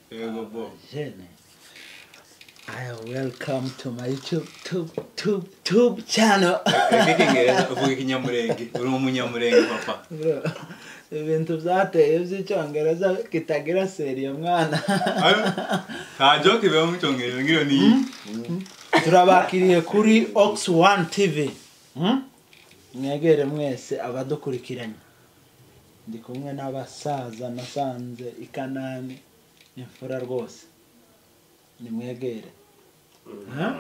Here you go, Bob. Jenny. I welcome to my tube tube tube tube channel. ikigereza uvuga ikinyamurenge uri umunyamurenge papa Bro, ibintu byateye by'icyongereza kitagira seriye mwana Ayo, nta joke biba mu cyongereza nk'iyo ni iyi turabakiriye kuri ox one tv Hmm? mwegere mwese abadukurikiranye ndi kumwe n'abasaza nasanze i kanani imfura rwose nimwegere Huh?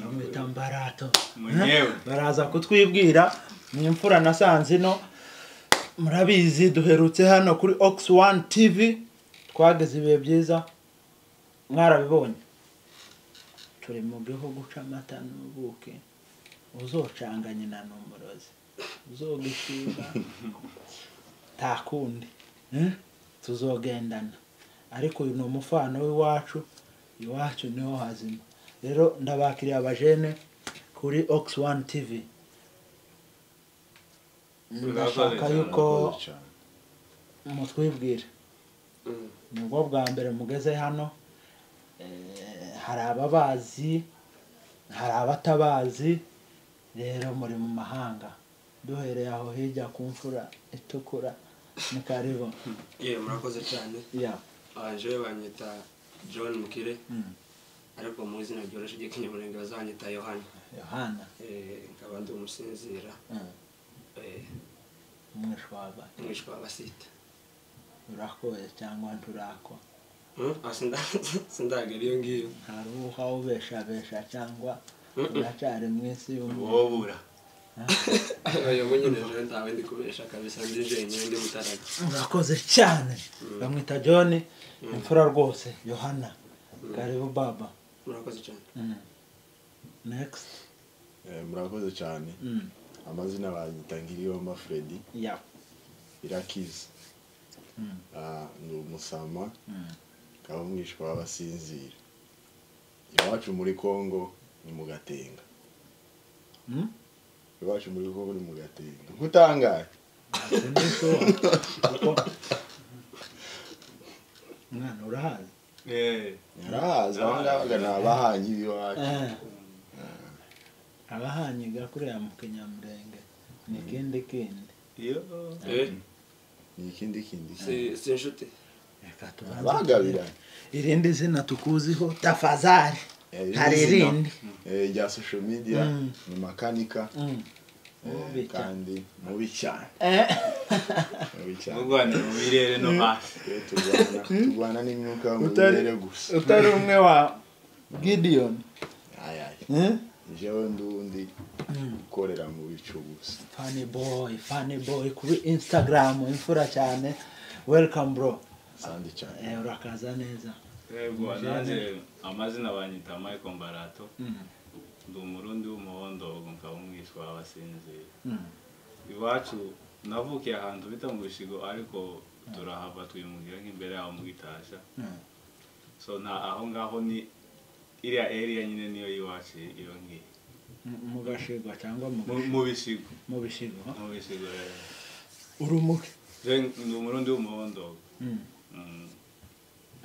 bamwita mbarato Munyewe. baraza kutwibwira ni imfura nasanze ino murabizi duherutse hano kuri ox one tv twageze ibihe byiza mwarabibonye turi mu gihugu c'amata n'ubuki uzocanga nyina ni umurozi uzogishinga takundi eh? tuzogendana ariko uyu ni umufano w'iwacu iwacu niho hazima rero ndabakiriye abajene kuri ox one tv ndashaka yuko mutwibwire nibwo bwa mbere mugeze hano Eh, hari ababazi hari abatabazi rero muri mu mahanga duhereye aho hirya ku mfura itukura ni karibu yewe murakoze cyane ya aje banyita john mukire ariko mu izina ryoroshye ry'ikinyamurenge bazanyita yohani yohana Eh, nkaba ndi umusinzira eh, eh, umwishwaba umwishwa w'abasita urakoye cyangwa nturakwa Hmm? Ah, sinda- sindagera iyo ngiyo hari uha ubeshabesha cyangwa Mm-mm. uracari mu isi y'umuntu uwobura ayo nyine rero ntawe ndi kubesha kabisa ndi jenyine ndi mutarage urakoze cyane bamwita john imfura rwose yohana Mm. karibu baba murakoze cyane Mm. next Eh, murakoze cyane Mm. amazina banyita ngiriyomba fredi ya irakiza Mm. Ah, ni umusama Mm. ukaba umwishwa w'abasinzira iwacu muri kongo ni mu gatenga Mm? iwacu muri kongo ni mu gatenga nkutangaye Sindishoba. Kuko umwana urahazi Eh, narahazi abangaba ni abahanyi b'iwacu abahanyiga kuriya mu kinyamurenge ni kindi kindi iyo Eh, ni ikindi kindi si si inshuti reka tubanze abagabiranye tumenye. irindi zina tukuziho tafazari Eh, hari izina, irindi eh, rya social media Mm. ni makanika Mm. eh, Mubi cyane. kandi mubi cyane Eh, mubi cyane murwanira mu birere no hasi Iyo turwana turwana n'imyuka yo mu Utari- birere gusa utari umwe wa gidiyoni ayayi jewe ndundi ukorera mu bicu gusa fani boy fani boy kuri instagram imfura cyane welcome bro sandi cyane Eh, urakaza neza yego nanjye amazina banyita michael mbarato Mm. ndi umurundi w'umuhondogo nkaba umwishwa w'abasinzira Mm. iwacu navukiye ahantu bita mu bishigo ariko turahava twimukira nk'imbere yaho mu gitasha Mm. so nta aho ngaho ni iriya area nyine niyo y'iwacu iyo ngiyo Mu- mu gashigwa cyangwa mu Mu- mu bisigo mu bishigwa mu bisigo rero urumuke Je ndi umurundi w'umuhondogo Mm. Mm.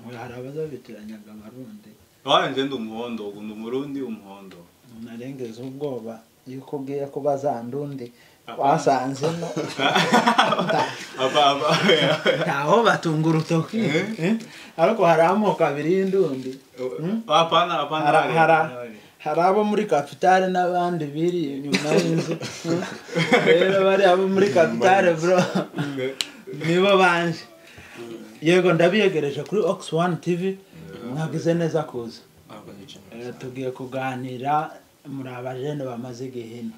Oya, hari abazabitiranyanga abarundi Waranje ndi umuhondogo ndi umurundi w'umuhondogo narengeza ubwoba yuko ugiye kuba za ndundi Apa. wasanzemo aba aba ntaho batunga urutoki Eh? ariko hari amoko abiri y'indundi apana apana Hara- wale, hara- apana wale. hari abo muri kapitale n'abandi biri inyuma y'inzu rero bari abo muri kapitale bro nibo banje yego ndabiyegereje kuri ox one tv mwagize neza kuza murakoze cyane Eh, tugiye kuganira muri abajene bamaze igihe ino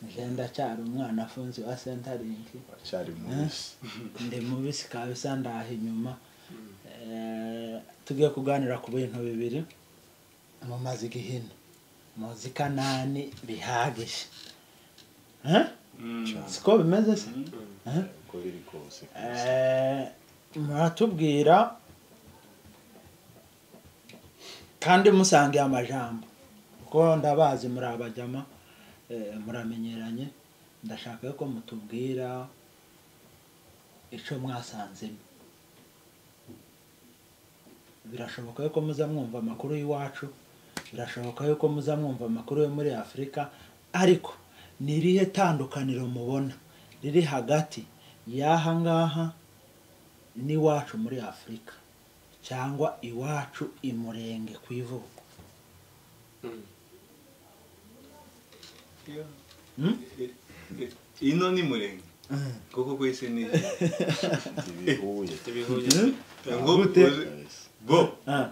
nje ndacyari umwana afunze wa sentaringi wacyari mubisi ndi mubisi kabisa ndaha inyuma Eh, tugiye kuganira ku bintu bibiri mumaze igihe ino muzi kanani bihagije Eh? Mm. siko bimeze se Eh? uko biri kose Eh, muratubwira kandi musangiye amajambo kuko ndabazi muri abajama eh, muramenyeranye ndashaka ko mutubwira icyo mwasanzemo birashoboka yuko muza mwumva amakuru y'iwacu birashoboka yuko muza mwumva amakuru yo muri afurika ariko ni irihe tandukaniro mubona riri hagati y'aha ngaha n'iwacu muri afurika cyangwa iwacu i murenge ku ivuko Mm. Iyo- Hmm? ino ni murenge kuko kwese ni ntibihuye Ntibihuye. ngo Gute? kabisa bo Ah,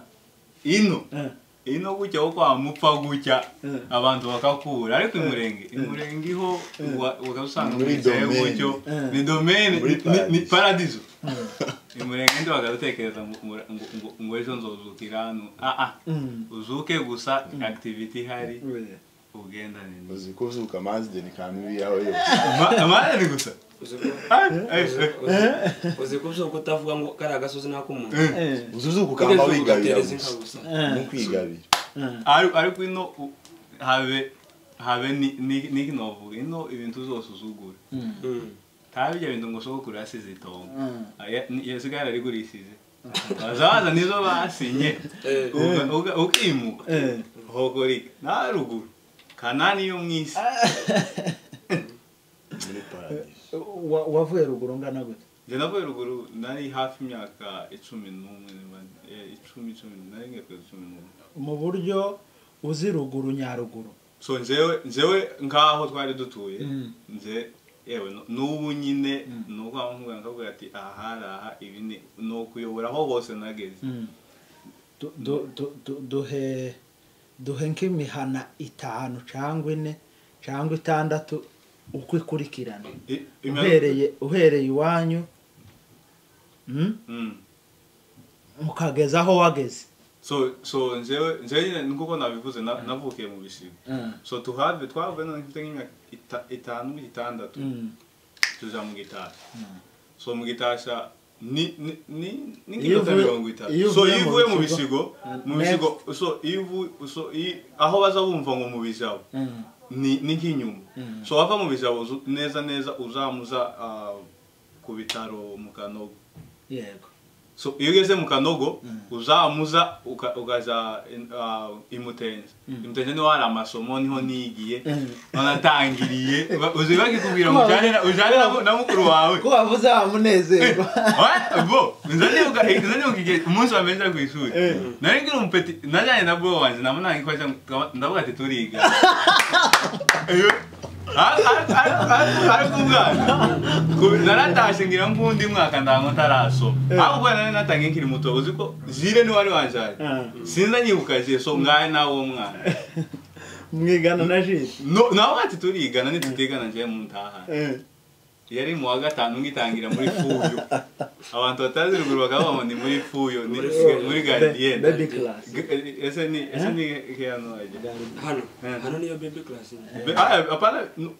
ino ah, ino gutya wo kwa mupfa gutya Mm. abantu bakakura ariko imurenge imurenge iho wa- bakabusanga Muri muri zayo domaine. gutyo Mm. ni domaine Muri ni- ni- ni paradiso. paradiso imurenge ndi bakarutekereza ngo- ngo- ngo- ngo- ngo ejo nzozukira hano aa mm. uzuke gusa activity ihari ugendane n'izo uzi ko uzuka amazi de ni kamibi yawe yose amahane gusa Uzi ko Ah, eh, uzi- eh. Eh. uzi- uzi ko uzi ko utavuga ngo kariya gasozi n'ak'umuntu Eh, uzi uzuka ukamba Kugeza ubu wigabira ugatereza inka gusa gusa eh, no kwigabira eh. Ari- ariko ino u- habe habe ni- ni- niki novuga ino ibintu zose uzugura Mm. Mm. nta bijya bintu ngo sogokuru yasize itongo Mm. Aya- ni- iyo sigara yarigurishije bazabaza nizo basinye Eh, Uga- uga- ukimuka Eh. hokorika na ruguru kanani yo mu isi muri paradiso Wa- wavuye ruguru ngana gute njye navuye ruguru nari hafi imyaka icumi n'umwe niba- eh, icumi icumi nari ngiye kugeza icumi n'umwe mu buryo uzi ruguru nyaruguru so njewe njewe nk'aho twari dutuye Mm. nje yewe nu- n'ubu nyine Mm. ni uko aho nkubwira nkakubwira ati aha hari aha ibi ni ni ukuyobora aho hose nageze Du- du- du- du- duhe duhe nk'imihana itanu cyangwa ine cyangwa itandatu uko ikurikirana I- imyaka- uhereye uhereye iwanyu mm, Mm. ukageza aho wageze so so njewe njewe nyine nk'uko nabivuze na- navukiye mu bisigo so tuhave twavuye none mfite nk'imyaka ita- itanu itandatu Mm. tuja mu gitasha so mu gitasha ni ni ni ni Iyo nk'iminota uvuye- mirongo itatu iyo so uvuye iyo mu uvuye mu bisigo- bisigo mu Next. bisigo so iyo uvu- so iyo- aho baza bumva ngo mu bijabo Mm. ni ni nk'inyuma so wava mu bijabo uzu- neza neza uzamuza ah, ku bitaro mu kanogo yego so iyo ugeze mu kanogo Mm. uzamuza uka- ukaja in- ah, imutenze Mm. imutenze niho hari amasomo niho nigiye Mm. wanatangiriye uzi bakikubwira ngo ujane na- ujane na- na mukuru wawe ko wavuze wa munezerwa Ah, bo nza ndibuka nza ndibuka igihe umunsi wa meza ku ishuri Eh. nari nkiri umupeti najyanye na bro wanjye namunanga ikoresha ndavuga ati turiga Iyo- Ar- ar- ar- ar- ariko umwana ku- naratashye ngira nk'undi mwaka ndango ntarasoma ahubwo kubera nari natangiye nkiri muto uzi ko jire ni wari wanjyanye Mm. sinza nyibuka jire so mwari nawe wo mwana mwigana na jisho No- nawe ati turigana nitutigana njyewe mu ntahana Eh. yari mu wa gatanu ngitangira muri fuyo abantu batazi ruguru bakaba bavuga ngo ni muri fuyo ni Muri fuyo. muri Ba- garidiyene baby class ese ni ese ni kiyano ajya hano Eh. hano niyo baby class Be- ah, apana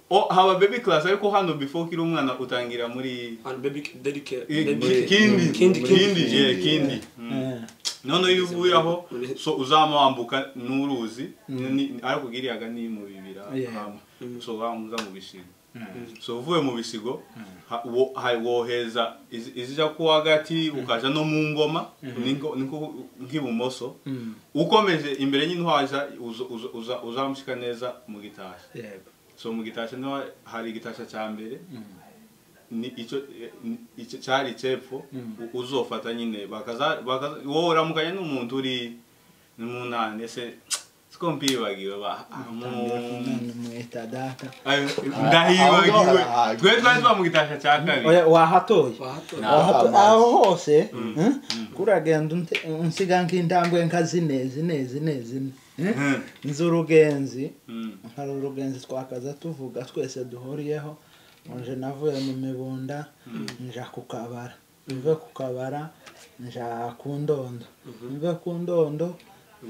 o- haba baby class ariko hano before ukiri umwana utangira muri hano baby daddy care i- baby ki- care. kindi kindi kindi kindi yeah, kindi Mm. Eh. noneho iyo uvuye aho Muri- so uzama wambuka n'uruzi ni- ariko ugiriyaga ni mu bibira Yeah. hama. Mm. so wamuza mu bisigo so uvuye mu bisigo ha- wo- ha- woheza iz- izija ku hagati ukaja no mu ngoma ningo- niko nk'ibumoso Mm. ukomeje imbere nyine uhaja uza- uza- uza- uzamushika neza mu gitasha yego so mu gitasha niho hari igitasha cya mbere ni icyo eh, ni- icyo cyari cepfo u- uzofata nyine bakaza bakaza- wowe uramukanya n'umuntu uri ni mu nane ese siko mpibagiwe ba ah, mu- tangira kumena umwita data Ayo, Ahubwo ndahibagiwe barahaga. twe twari twa mu gitasha cya kabiri Oya, wahatoye bahatora Na- Wahato- amazi. aho hose eh, kuragenda unte- unsiga nk'indambwe nka zine zine zine zine eh, Mhm. nzi urugenzi Mm. hari urugenzi twakaza tuvuga twese duhuriyeho nje navuye mu mibunda nja ku kabara mve ku kabara nja ku ndondo mve ku ndondo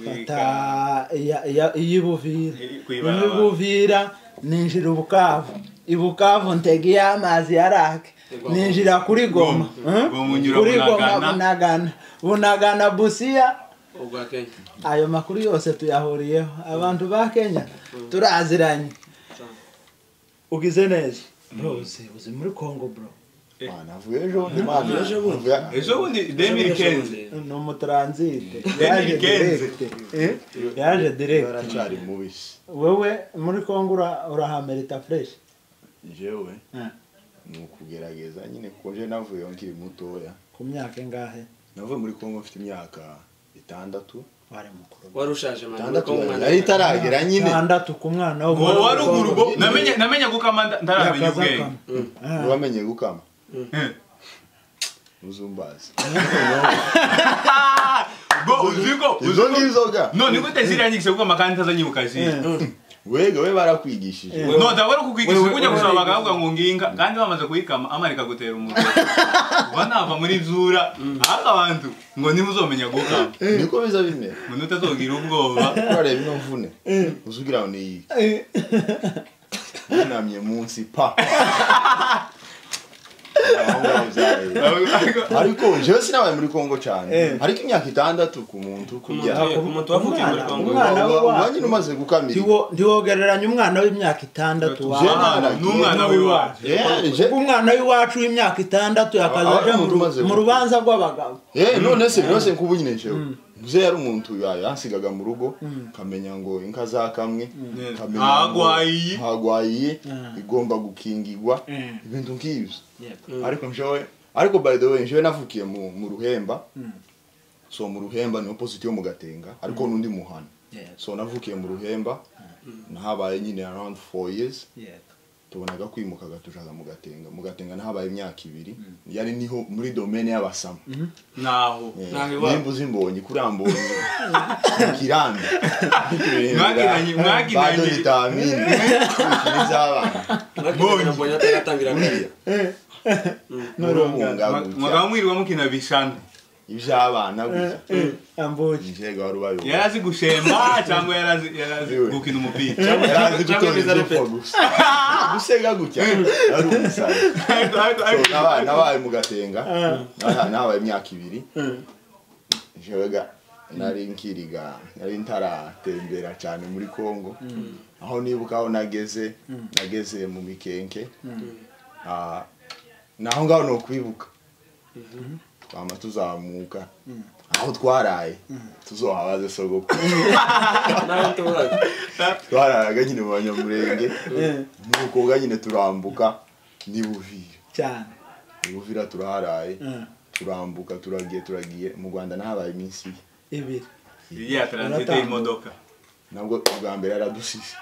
fata iya- iya- iy'ibuvira Iri- kw'ibarabara. iy'ibuvira ninjira ubukavu ibukavu ntega iy'amazi yarake ninjira kuri goma Goma. eh? Goma unyura kuri goma Bunagana. bunagana bunagana busiya ubwa kenya ayo makuru yose tuyahuriyeho abantu ba kenya turaziranye Cyane. ugize neza bro uzi uzi muri congo bro Mana, avuye ejo bundi mana Avuye ejo bundi. avuye ejo bundi demiri kenzi ni umutaransite Daniel yaje Kenze. direkite Eh, yaje direkite aracari mubisi wowe muri kongo ura- urahamerita fureshi jewe Eh, ni ukugerageza nyine kuko je navuye nkiri mutoya ku myaka ingahe navuye muri kongo mfite imyaka itandatu wari mukuru wari ushaje manda itandatu yari itaragera nyine itandatu ku mwana wo uwo wa ruguru bo Kongo. namenye namenye gukama nda- ndaramenya ubwenge yakazakama uramenye gukama Eh. uzumbazi Ah! bo uziko izo uziko ngizoga none gute ziriya nyigise kuko amakandi ntazanyibuka ziri wega we barakwigishije Eh. no ndabona kukwigisha Wewe- kujya gusoma wewe- bakavuga ngo nginga kandi bamaze kuyikama amarika gutera umugore uba nava muri zura ariko abantu ngo ntimuzomenya gukama niko biza bimera ngo ntutazogira ubwoba urareba ino mvune uzugira ngo ni iyi yunamye munsi pa Aho ngaho byabereye. ariko jewe sinabaye muri kongo cyane Eh. ariko imyaka itandatu ku muntu kubyara Ntabwo- ku muntu wavukiye muri umwana- Kongo. umwana we uba wacu. nyine umaze gukamira Ntiwo- ntiwogereranya umwana w'imyaka itandatu Jewe wawe nta- n'umwana w'iwacu. Eh, je umwana w'iwacu w'imyaka itandatu Aba- yakazaja aba umuntu umaze mu gukura. rubanza rw'abagabo Eh, none se byose kuba nyine jewe muze yari umuntu ya- yansigaga mu rugo kamenya ngo inka zakamwe nkamenya ngo Hagwayiye. hagwayiye Mm. igomba gukingirwa Mm. ibintu nk'ibyo Mm. ariko jewe ariko by the way jewe navukiye mu mu ruhemba so mu ruhemba ni opposite yo mu gatenga ariko n'undi muhana so navukiye mu ruhemba nahabaye nyine around 4 years tubonaga kwimukaga tujaga mu gatenga mu gatenga nahabaye imyaka ibiri yari niho muri domaine y'abasama naho Naho Eh, iwabo. nimba uzimbonye kuri ambonye kiranda Mwakinanye- mwakinanye. vitamine n'izabana mbonye ataratangira buriya murunga mwagaba mwiriwe mukina bishana iby'abana gusa ambuki njega wari ubayoboye yari azi gushemba cyangwa yari azi- yari azi gukina umupira Yari azi Cyangwa gutora ibiza idufa repeti. gusa gusega gutya yari umusazi Ariko- ariko- So, ariko- nabaye- nabaye mu gatenga Naha- nabaye imyaka ibiri jewega nari nkiriga nari ntaratembera cyane muri congo aho nibuka aho nageze nageze mu mikenke Ah, naho ngaho ni ukwibuka twama tuzamuka aho twaraye tuzohabaze sogoko nawe tuburaga twararaga nyine mu banyamurenge nukoga nyine turambuka ni buvira cyane ni buvira turaharaye Eh, turambuka turagiye turagiye mu rwanda nahabaye iminsi ye. ibiri iriya taransite y'imodoka nabwo ubwa mbere yaradusize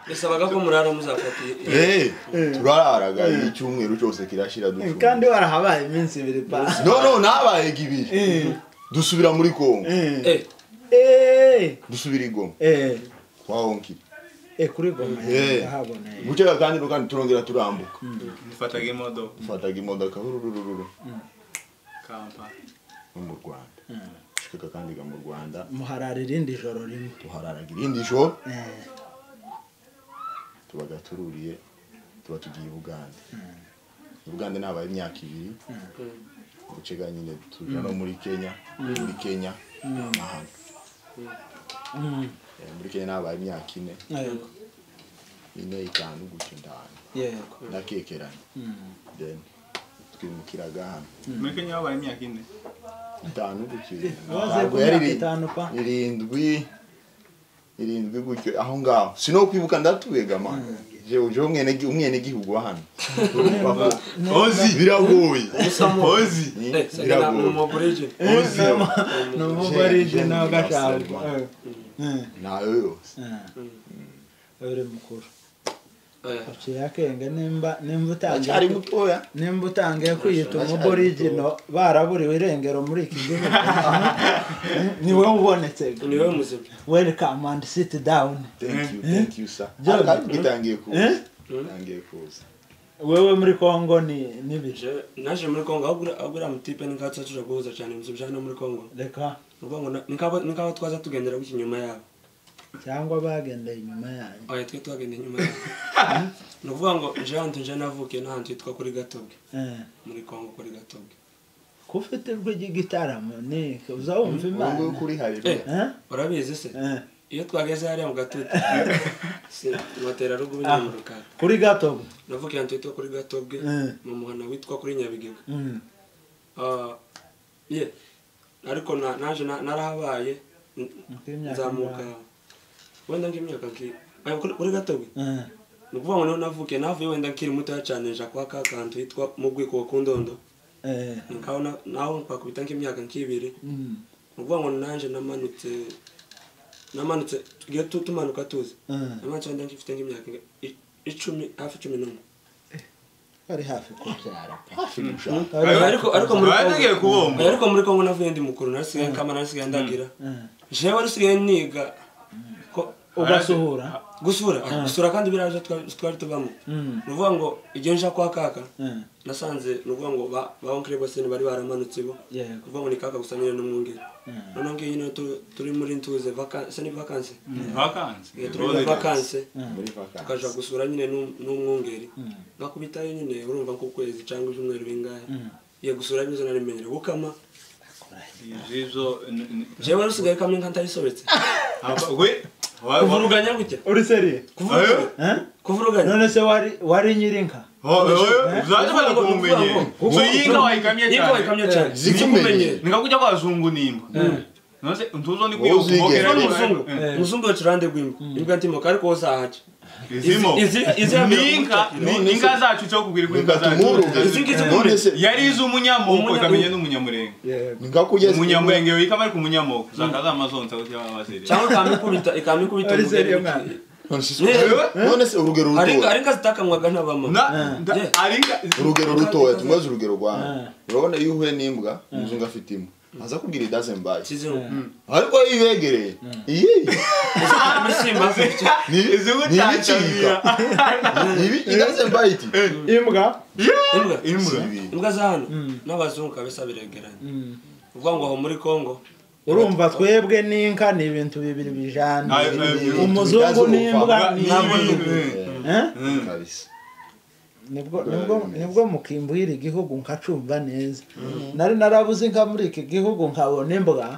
bisabaga ko murara muzafata Eh, turararaga icyumweru cyose kirashira ducuma. kandi warahabaye iminsi ibiri pa no no nabaye ibiri Eh, dusubira muri kongo eh. Eh, Eh, dusubira igoma eh, kwa honkiri eh, kuri goma Eh. ndahaboneye. guceka kandi no kandi turongera turambuka dufataga imodoka dufataga imodoka rururururu kampani no mu rwanda dushikaga kandi ga mu rwanda muharara irindi joro rimwe tuhararaga irindi joro Eh, tubaga tururiye tuba tugiye i bugande i bugande nabaye imyaka ibiri gucega nyine tuja no muri kenya muri kenya n'ahandi mm, Eh, muri kenya nabaye imyaka ine yego, ine itanu gutyo ndahandi yego nakekeranye Mm, then twimukiraga hano muri kenya babaye imyaka ine itanu gutyo waze Ntabwo ku yari myaka iri- itanu pa irindwi irindwi gutyo aho ngaho sinokwibuka ndatuwega mana jewe jewe umwene- umwenegihugu wa hano Papa, ozi biragoye ozi eh, sasa na mumugurije. ni Jewe- umugore jewe nawe ngira agashaka Salman. Eh, eh. ntayo yose uri mukuru Eh, aciye akenge nimba nimba utangiye acyari mutoya nimba utangiye kwiyita umuborigino baraburiwe irengero muri iki gihugu niwe ubonetse ni wewe muzima welcome and sit down thank you thank you sir John. ariko itangiye kuza Eh? itangiye kuza wewe muri congo ni nibije Je- naje muri kongo ahubwo- ahubwo uriya mutipe nikatsa tuja guhuza cyane muzima cyane muri kongo reka Mu kongo na- nikaba nikaba twaza tugendera guki inyuma yabo cyangwa bagendeye inyuma yanyu oya twe twagenda inyuma yabo ni ukuvuga ngo nje ahantu nje navukiye n'ahantu hitwa kuri gatobwe Eh, muri kongo kuri gatobwe ko ufite urw'igitaramo ni uza wumva ubu ngubu imana kuri hari Eh. urabizi se Eh, iyo twageze hariya mu gatutu tubatera ruguru nyine mu rukara kuri gato ndavuga iyo twitwa kuri gatobwe Mm. mu muhana witwa kuri nyabigega Mm. Ah, ye ariko na- naje na- narahabaye n- Nk'imyaka nzamuka ingahe? wenda nk'imyaka nki- Ah, kuri- kuri gatobwe Eh, ni ukuvuga ngo niho navukiye navuye wenda nkiri mutoya cyane nja kwa ka kantu hitwa mu bwiko ku ndondo eh, nkaho na- naho twakubita nk'imyaka nk'ibiri mm, ni ukuvuga ngo nanjye namanutse namanutse tugiye tu- tumanuka tuzi eh. namanutse wenda nkifite nk'imyaka nka i- icumi hafi cumi n'umwe bari hafi kubyara hafi gushaka Ariko- ariko ariko muri Bari tugiye Kongo kubomba. ariko muri Kongo navuye ndi mukuru nasigaye kama nasigaye ndagira Eh, jewe nasigaye niga ko ugasuhura gusura gusura kandi biraje twa- twari tubamo Mm, ni ukuvuga ngo igihe nja kwa kaka eh, nasanze ni ukuvuga ngo ba ba onkire bose bari baramanutse bo ni yego ukuvuga ngo ni kaka gusa nyine n'umwungeri Mm. noneho ngiyo nyine tu- turi muri ntuze vakanse ni vakanse vakansi Eh, turi muri vakanse muri vakansi tukaja gusura nyine n'um- n'umwungeri Mm, ngakubitayo nyine urumva nk'ukwezi cyangwa ibyumweru bingahe mm. iyo gusura bizo narimenyere gukama izizo n- n- jewe rusigaye kamwe nka ntarisobetse aba- we wa- wa- kuvuruganya gutya uri seriye kuvuruganya Eh? kuvuruganya none se wari wari nyirinka ho- ho- zaje barakumenye so yinga wayikamye yinga cyane wayikamye cyane Zikumenye. zikumenye nikakuja kwa wazungu nimba nonse ntuzo ni Wowe uzige. kuyokumokera Uno Zikumenye. muzungu Eh. muzungu wecurande rwimba imbwa ntimoka ariko wose ahaca izimo Izi- izi- izi- ninka None se- ninka zacu cyo kubwirwa inka zacu Izingizi None muri- se- yari izi umunyamoko Umunya- ikamenya n'umunyamurenge nikakugeza umunyamurenge wika bari ku munyamoko zaka zamazonsa kuti ababasere cyangwa ikamikubita ikamikubita Ari seriyo umugeri mwana? none se urugero aringa rutoya aringa zitakamwaga n'abama na nda- Yeah. aringa urugero rutoya tumweze urugero rwawe Ah. urabona iyo uhuye n'imbwa umuzungu afite imbwa aza kubwira idazembaye kizungu ariko iyo ibegereye iyi imisimba izikutangamira idazembaye iti imbwa imbwa si imbwa ibi imbwa za hano Mm. n'abazungu kabisa biregeranye Mm. uvuga ngo aho muri kongo urumva twebwe n'inka ni ibintu bibiri bijana Ayo, ayo, ayo. umuzungu n'imbwa ni Ntabwo ibintu. nzi. Eh? Mm. kabisa nibwo nibwo nibwo mukimbwira igihugu nkacumva neza nari narabuze inka muri iki gihugu nkabona imbwa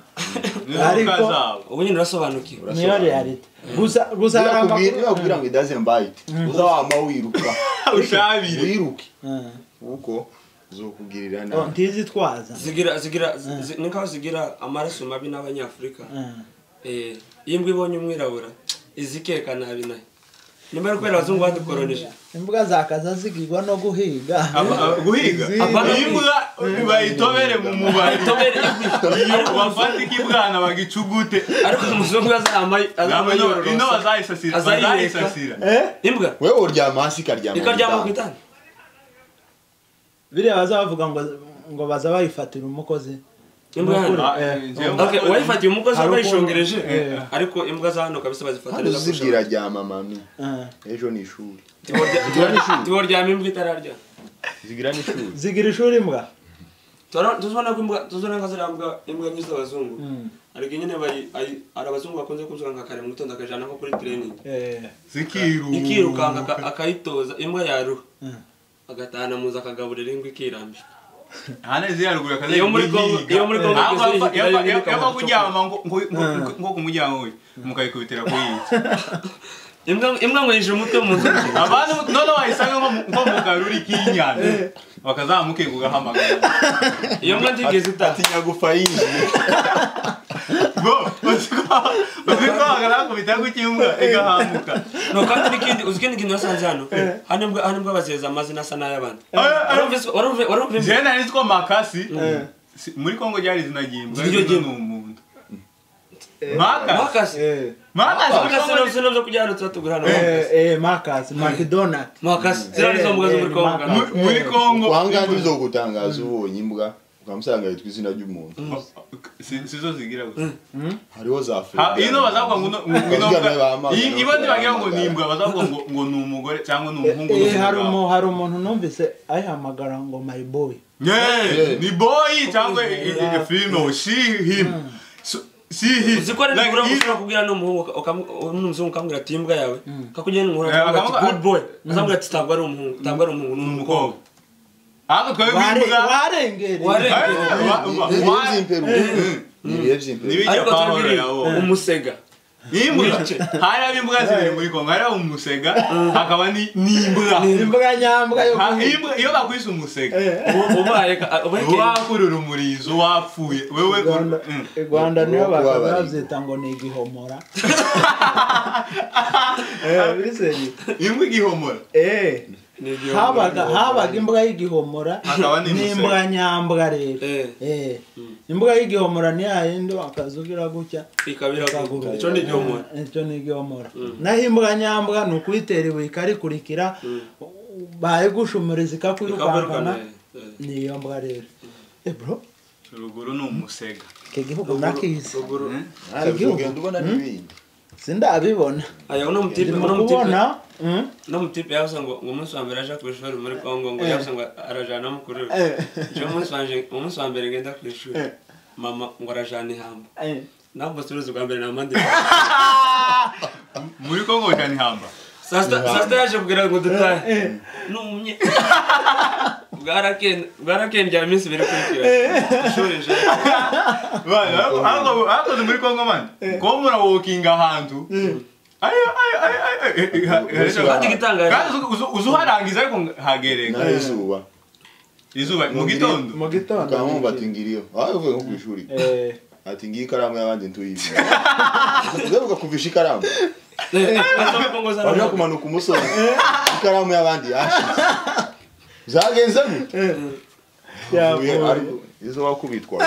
Inzoka ariko zabo. ubu nyine urasobanukiwe niyo realite gusa gusa harangwa Birakubwira- birakubwira ngo idazembaye iti uza wama wiruka ushabire wiruke Eh, kuko zokugirira oh, nabi ntizitwaza zigira zigira zi- ni nkaho zigira amaraso mabi n'abanyafurika Eh, Eh, iyo imbwa ibonye umwirabura izikeka nabi nayo nyuma yo kubera abazungu badukoronije imbwa zakaza zigirwa no guhiga Aba- aba- guhiga Aba- imbwa bayitobere mu mubari Itobere igwi. iyo bafatika ibwana bagicugute ariko umuzungu azahama- Namwe azahama ino yororosa bazayisasira Azayireka. bazayisasira Eh, imbwa wewe uryama hasi ikaryama ku ikaryama ku gitanda. itanda biriya baza bavuga ngo ngo baza bayifatira umukozi imbwa hano Ah, Eh, njyewe- Okay, uwayifatiye umugozi Hari waba ukuntu- yishongereje Eh. ariko imbwa za hano kabisa hano bazifataniriza zibwira ryama mami Eh, ejo ni ishuri tubaryama imbwa itararya zigira n'ishuri zigira ishuri imbwa Turabona- tuzibona ko imbwa tuzibona nka ziriya mbwa imbwa nyinshi z'abazungu Mm. ariko nyine bayi- ayi- hari abazungu bakunze kuzuka nka kare mu gitondo akajana nko kuri training Eh, zikiruka ikirukanka aka- akayitoza imbwa yaruha Mm. agatahana muzi akagaburira imbwa ikirambika hana ziriya ruguru akaza Iyo muri Congo- iyo muri Congo igeze hirya hari ibindi yava kamaro kuryama ngo ngo- ngo- Mm. ngo kumujyama we mukayikubitira ku yindi imbwa imbwa ngo yinjira umutwe mu nzu abantu none wayisanga nko mu- nko mu karuri k'inyana bakazamuke kugahamagara iyo mbwa ntigeze itaha atinya gufa yinjiye ngo uzikwagarako bitanga ikimbwa igahamuka no kandi n'ikindi uzi ikindi kintu nasanze hano hano imbwa hano imbwa baziheza amazina asa n'ay'abandi Eh, eh. warumvise warumvise warumvise jewe nari nitwa makasi Si- muri kongo ryari izina ry'imbwa Ziryo ariko ry'imbwa. ni umuntu makasi mwakase eh, makasi muri Mwakase Congo no sino byo kujyana turatugura hano. eh, eh, Marcus, McDonald. Mwakase zira nizo mbuga zo muri Kongo. Eh, eh, Mu- muri kongo wanga ntizogutangaza ubonye imbwa ukamusanga yitwa izina ry'umuntu Si- sizo zigira gusa hariho za Ha, ino bazavuga ngo no- ngo no- Bazigamye bahamagara. Iyi- ibo ntibagira ngo ni imbwa bazavuga ngo ngo ni umugore cyangwa ni umuhungu Eh, hari n'umugabo. umu- hari umuntu numvise ayihamagara ngo my boy Yeah, ni boyi cyangwa i- i- Yeah. i- filime o she him So- she him Uzikora Like, nibura if- gushobora kubwira n'umuhungu n'umuzungu ukamubwira ati imbwa yawe kakugenda inkura Eh, akavuga ati akavuga- good boy azamubwira ati ntabwo ari umuhungu ntabwo ari umuhungu ni ni umukobwa umukobwa ariko twebwe Ware- imbwa warengereye Ware- Eh, wa- wa- Ni ibihe wa- by'imperu. Ni ibihe by'imperu. Ni ibihe- ariko Pawulo tubwire yawo. umusega n'imbwa N'igice. hariho imbuga zibiri muri kongo hariho umusega hakaba ni- n'imbwa ni imbuga nyambwa yo Ha- kuhi- iyo- iyo bakwise umusega ubu ubaye uwakurura umurizo wapfuye wewe Rwanda- Mm. i rwanda niyo Kuba bakaba bari- babyita ngo ni igihomora Eh, bizeye. imbwa igihomora Eh, habaga habaga imbuga y'igihomora Hakaba n'imusega. n'imbuga nyambwa rero Eh. Eh, imbuga y'igihomora ni yayindi wakazugira gutya ikabira Ikagurura. icyo ni igihumura icyo ni igihomora naho imbuga nyambwa ni ukuyitera ibuye ikarikurikira bayigushumuriza ikabarukana ikakwirukankana ni iyo mbwa rero Eh, bro ruguru ni umusega icyo gihugu nakizi Mm. ntabwo ndubona n'ibindi sindabibona ayo ni umutipe ndimo ni umutipe kubona mm, no mutipe yavuze ngo umunsi wa mbere aje ku ishuri muri congo ngo Eh. yavuze ngo arajana mukuru we Eh. ejo umunsi wanje umunsi wa mbere ngenda ku ishuri Eh. mama ngo arajana ihamba eh, ntabwo turuzi bwa mbere namande muri kongo cyane ihamba sasita yaje kugira ngo dutahe eh. numye bwaraken- bwarakenjye iminsi ibiri kurikira ishuri nje Mani, hapo- hapo- hapo ni muri kongo mani kuba murawokinga ahantu ayo ayo ayo ayo eh, eh, ha- Ubuswa. eh, kandi igitangaje kandi uzu- uzu- uzuharangiza ariko hagereka naho izuba izuba mu Mugire- gitondo mu gitondo ukamwumva ati ngiriyo aho uvuye nko ku ishuri Eh, ati ngiyi ikaramu y'abandi ntuyizi ugaruka ukakuvisha ikaramu waje kumanuka umusozi ikaramu y'abandi yashize zagenze gute Uvuye yavuye. ariko izo wakubitwa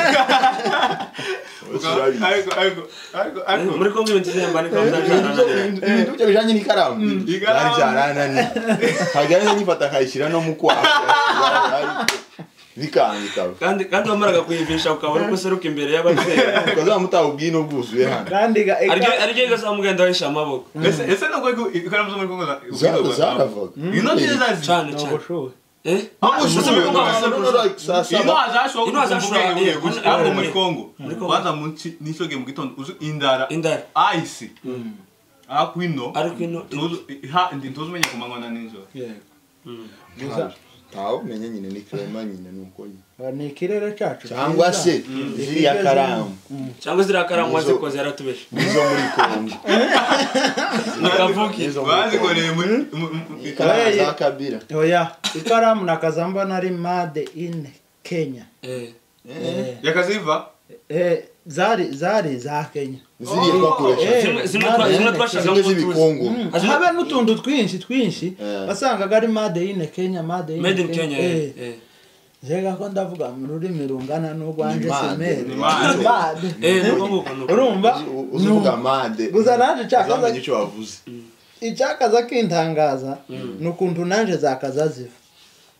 ariko ariko ariko ariko muri kongo ibintu byihemba niko bizajana ibintu byo bijanye n'ikaramu Ikaramu. byari byarananiye hagahise nyifata nkayishyira no mu kwaha bikange ikaba kandi kandi wamaraga kuyivisha ukabona ko useruka imbere y'ababyeyi ukazaba mutaha ubwino bwuzuye hano kandi ga- aryo aryo igazamugenda ahisha amaboko ese ese nubwo iku- ikaramu zo muri kongo za- Za- ziruka. zaravaga inoti zazi cyane ni cyane ubushuhe eh Aho ushoboye Ubushuhe. kuba- ino Sasa hazashoboka Ino hazashoboka, ubwenge bugiye eh, gushya eh, ariko eh, muri eh, kongo muri Congo. waza mu nsi- n'isoge mu gitondo uzi indara indara ice ariko ino ariko ino tuzi- ha- ndi- ntuzumenya ku manywa na nijoro Yego. Mm. Gusa- ntawe umenya nyine ni karema nyine ni uko nyine ba- ni ikirere cyacu cyangwa cyiza. se ziriya karamu cyangwa ziriya karamu Nizo- wazikoze yaratubeshe nizo muri kongo nikavuki Nizo muri bazikoreye muri Kongo. Ikaramu Oya. za kabira oya ikaramu nakaza mbona ari made in kenya eh Eh, yakaziva eh, zari zari za kenya ziriya twakoresha Eh, zimwe zimwe made twa- in zimwe Kenya. twashaka zimwe ngo tuzi z'ibikongo Mm, Azina- habe n'utuntu twinshi twinshi Eh. wasangaga ari made in kenya made in made in kenya Eh. eh eh. Jega ko ndavuga mu rurimi rungana n'urwanjye Ni made, semere. ni made. Made. eh nuko nguko nuko Urumva? U- uzivuga made Gusa naje nshaka- uzamenya icyo wavuze Icyakaza kintangaza ni ukuntu nanje zakaza ziva.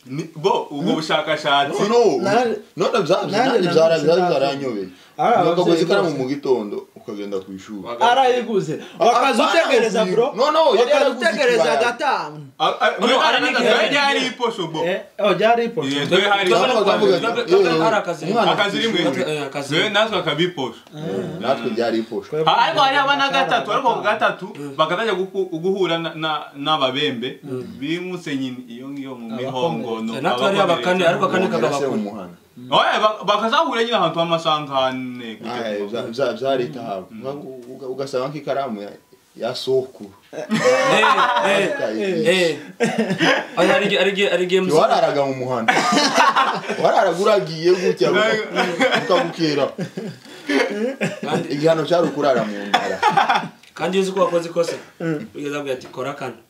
Ni- bo ubwo bushakashatsi No, no, Nanje- none byabyo nanje nanjye nanje byara- sindazi. byari byaranyobeye Ah, ukaguza ababyeyi ikaramu bose. mu gitondo ukagenda ku ishuri Arayiguze. Wakaza Ah, utegereza bana bro. No, no, yari wakaza yaraguze utegereza ikibaya. gatanu. A- a- No, no, hari Uganda n'igihe- yari yari iposho bo Eh, oh byari ipo. Yes. Twe hari- Twebwe no Bakavuga Rwanda, ati, twebwe- twebwe "Eh, hari akazi umwana akazi rimwe Eh, akazi Zwe rimwe. natwe akabiposho natwe byari iposha Ah, ariko hariho abana gatatu ariko ku gatatu bakatajya guku- guhura na- na- n'ababembe bimutse nyine iyo ngiyo mu mihongono Eh, natwe hariyo abakomeretse. abakane ariko akane Umuntu yarasiye mu kagabakuru muhanda Oya, ba- bakazahura nyine ahantu h'amasangane Ah, eh, bya- bya- byari itahabwa ugasaba nk'ikaramu ya- ya sokuru eh eh Ukayigisha. eh oya ari ari ari games wararaga mu muhanda wararaga uragiye gutya ukabukera kandi igihano cyari ukurara mu ndara kandi iyo uzi ko wakoze ikosa ugeze abwira ati kora kano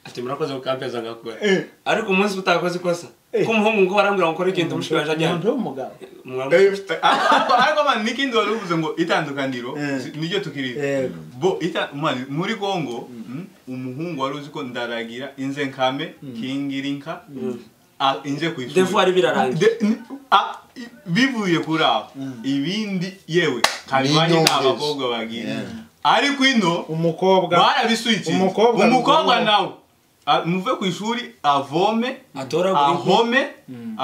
ati murakoze kukampeza ngakora ariko umunsi utakoze ikosa ko umuhungu ngo arambwira ngo ukore ikintu umushwi waje ajyana Umuntu w'umugabo. Umwambaro- Eh, ariko ariko mani n'ikindi wari uvuze ngo itandukaniro Eh. si- niryo tukirizi Yego. bo ita- mani muri kongo mm, umuhungu wari uzi ko ndaragira inze nkame kingira inka a- inze ku ishuri. devu ari birarangiye De- ni- a- i- bivuye kuri aho ibindi yewe kabimanye nta N'inyongezo. bakobwa bagira Yeah. ariko ino Umukobwa. barabiswikira Umukobwa umukobwa ni- nawe a- muve ku ishuri avome atoragura inkwi ahome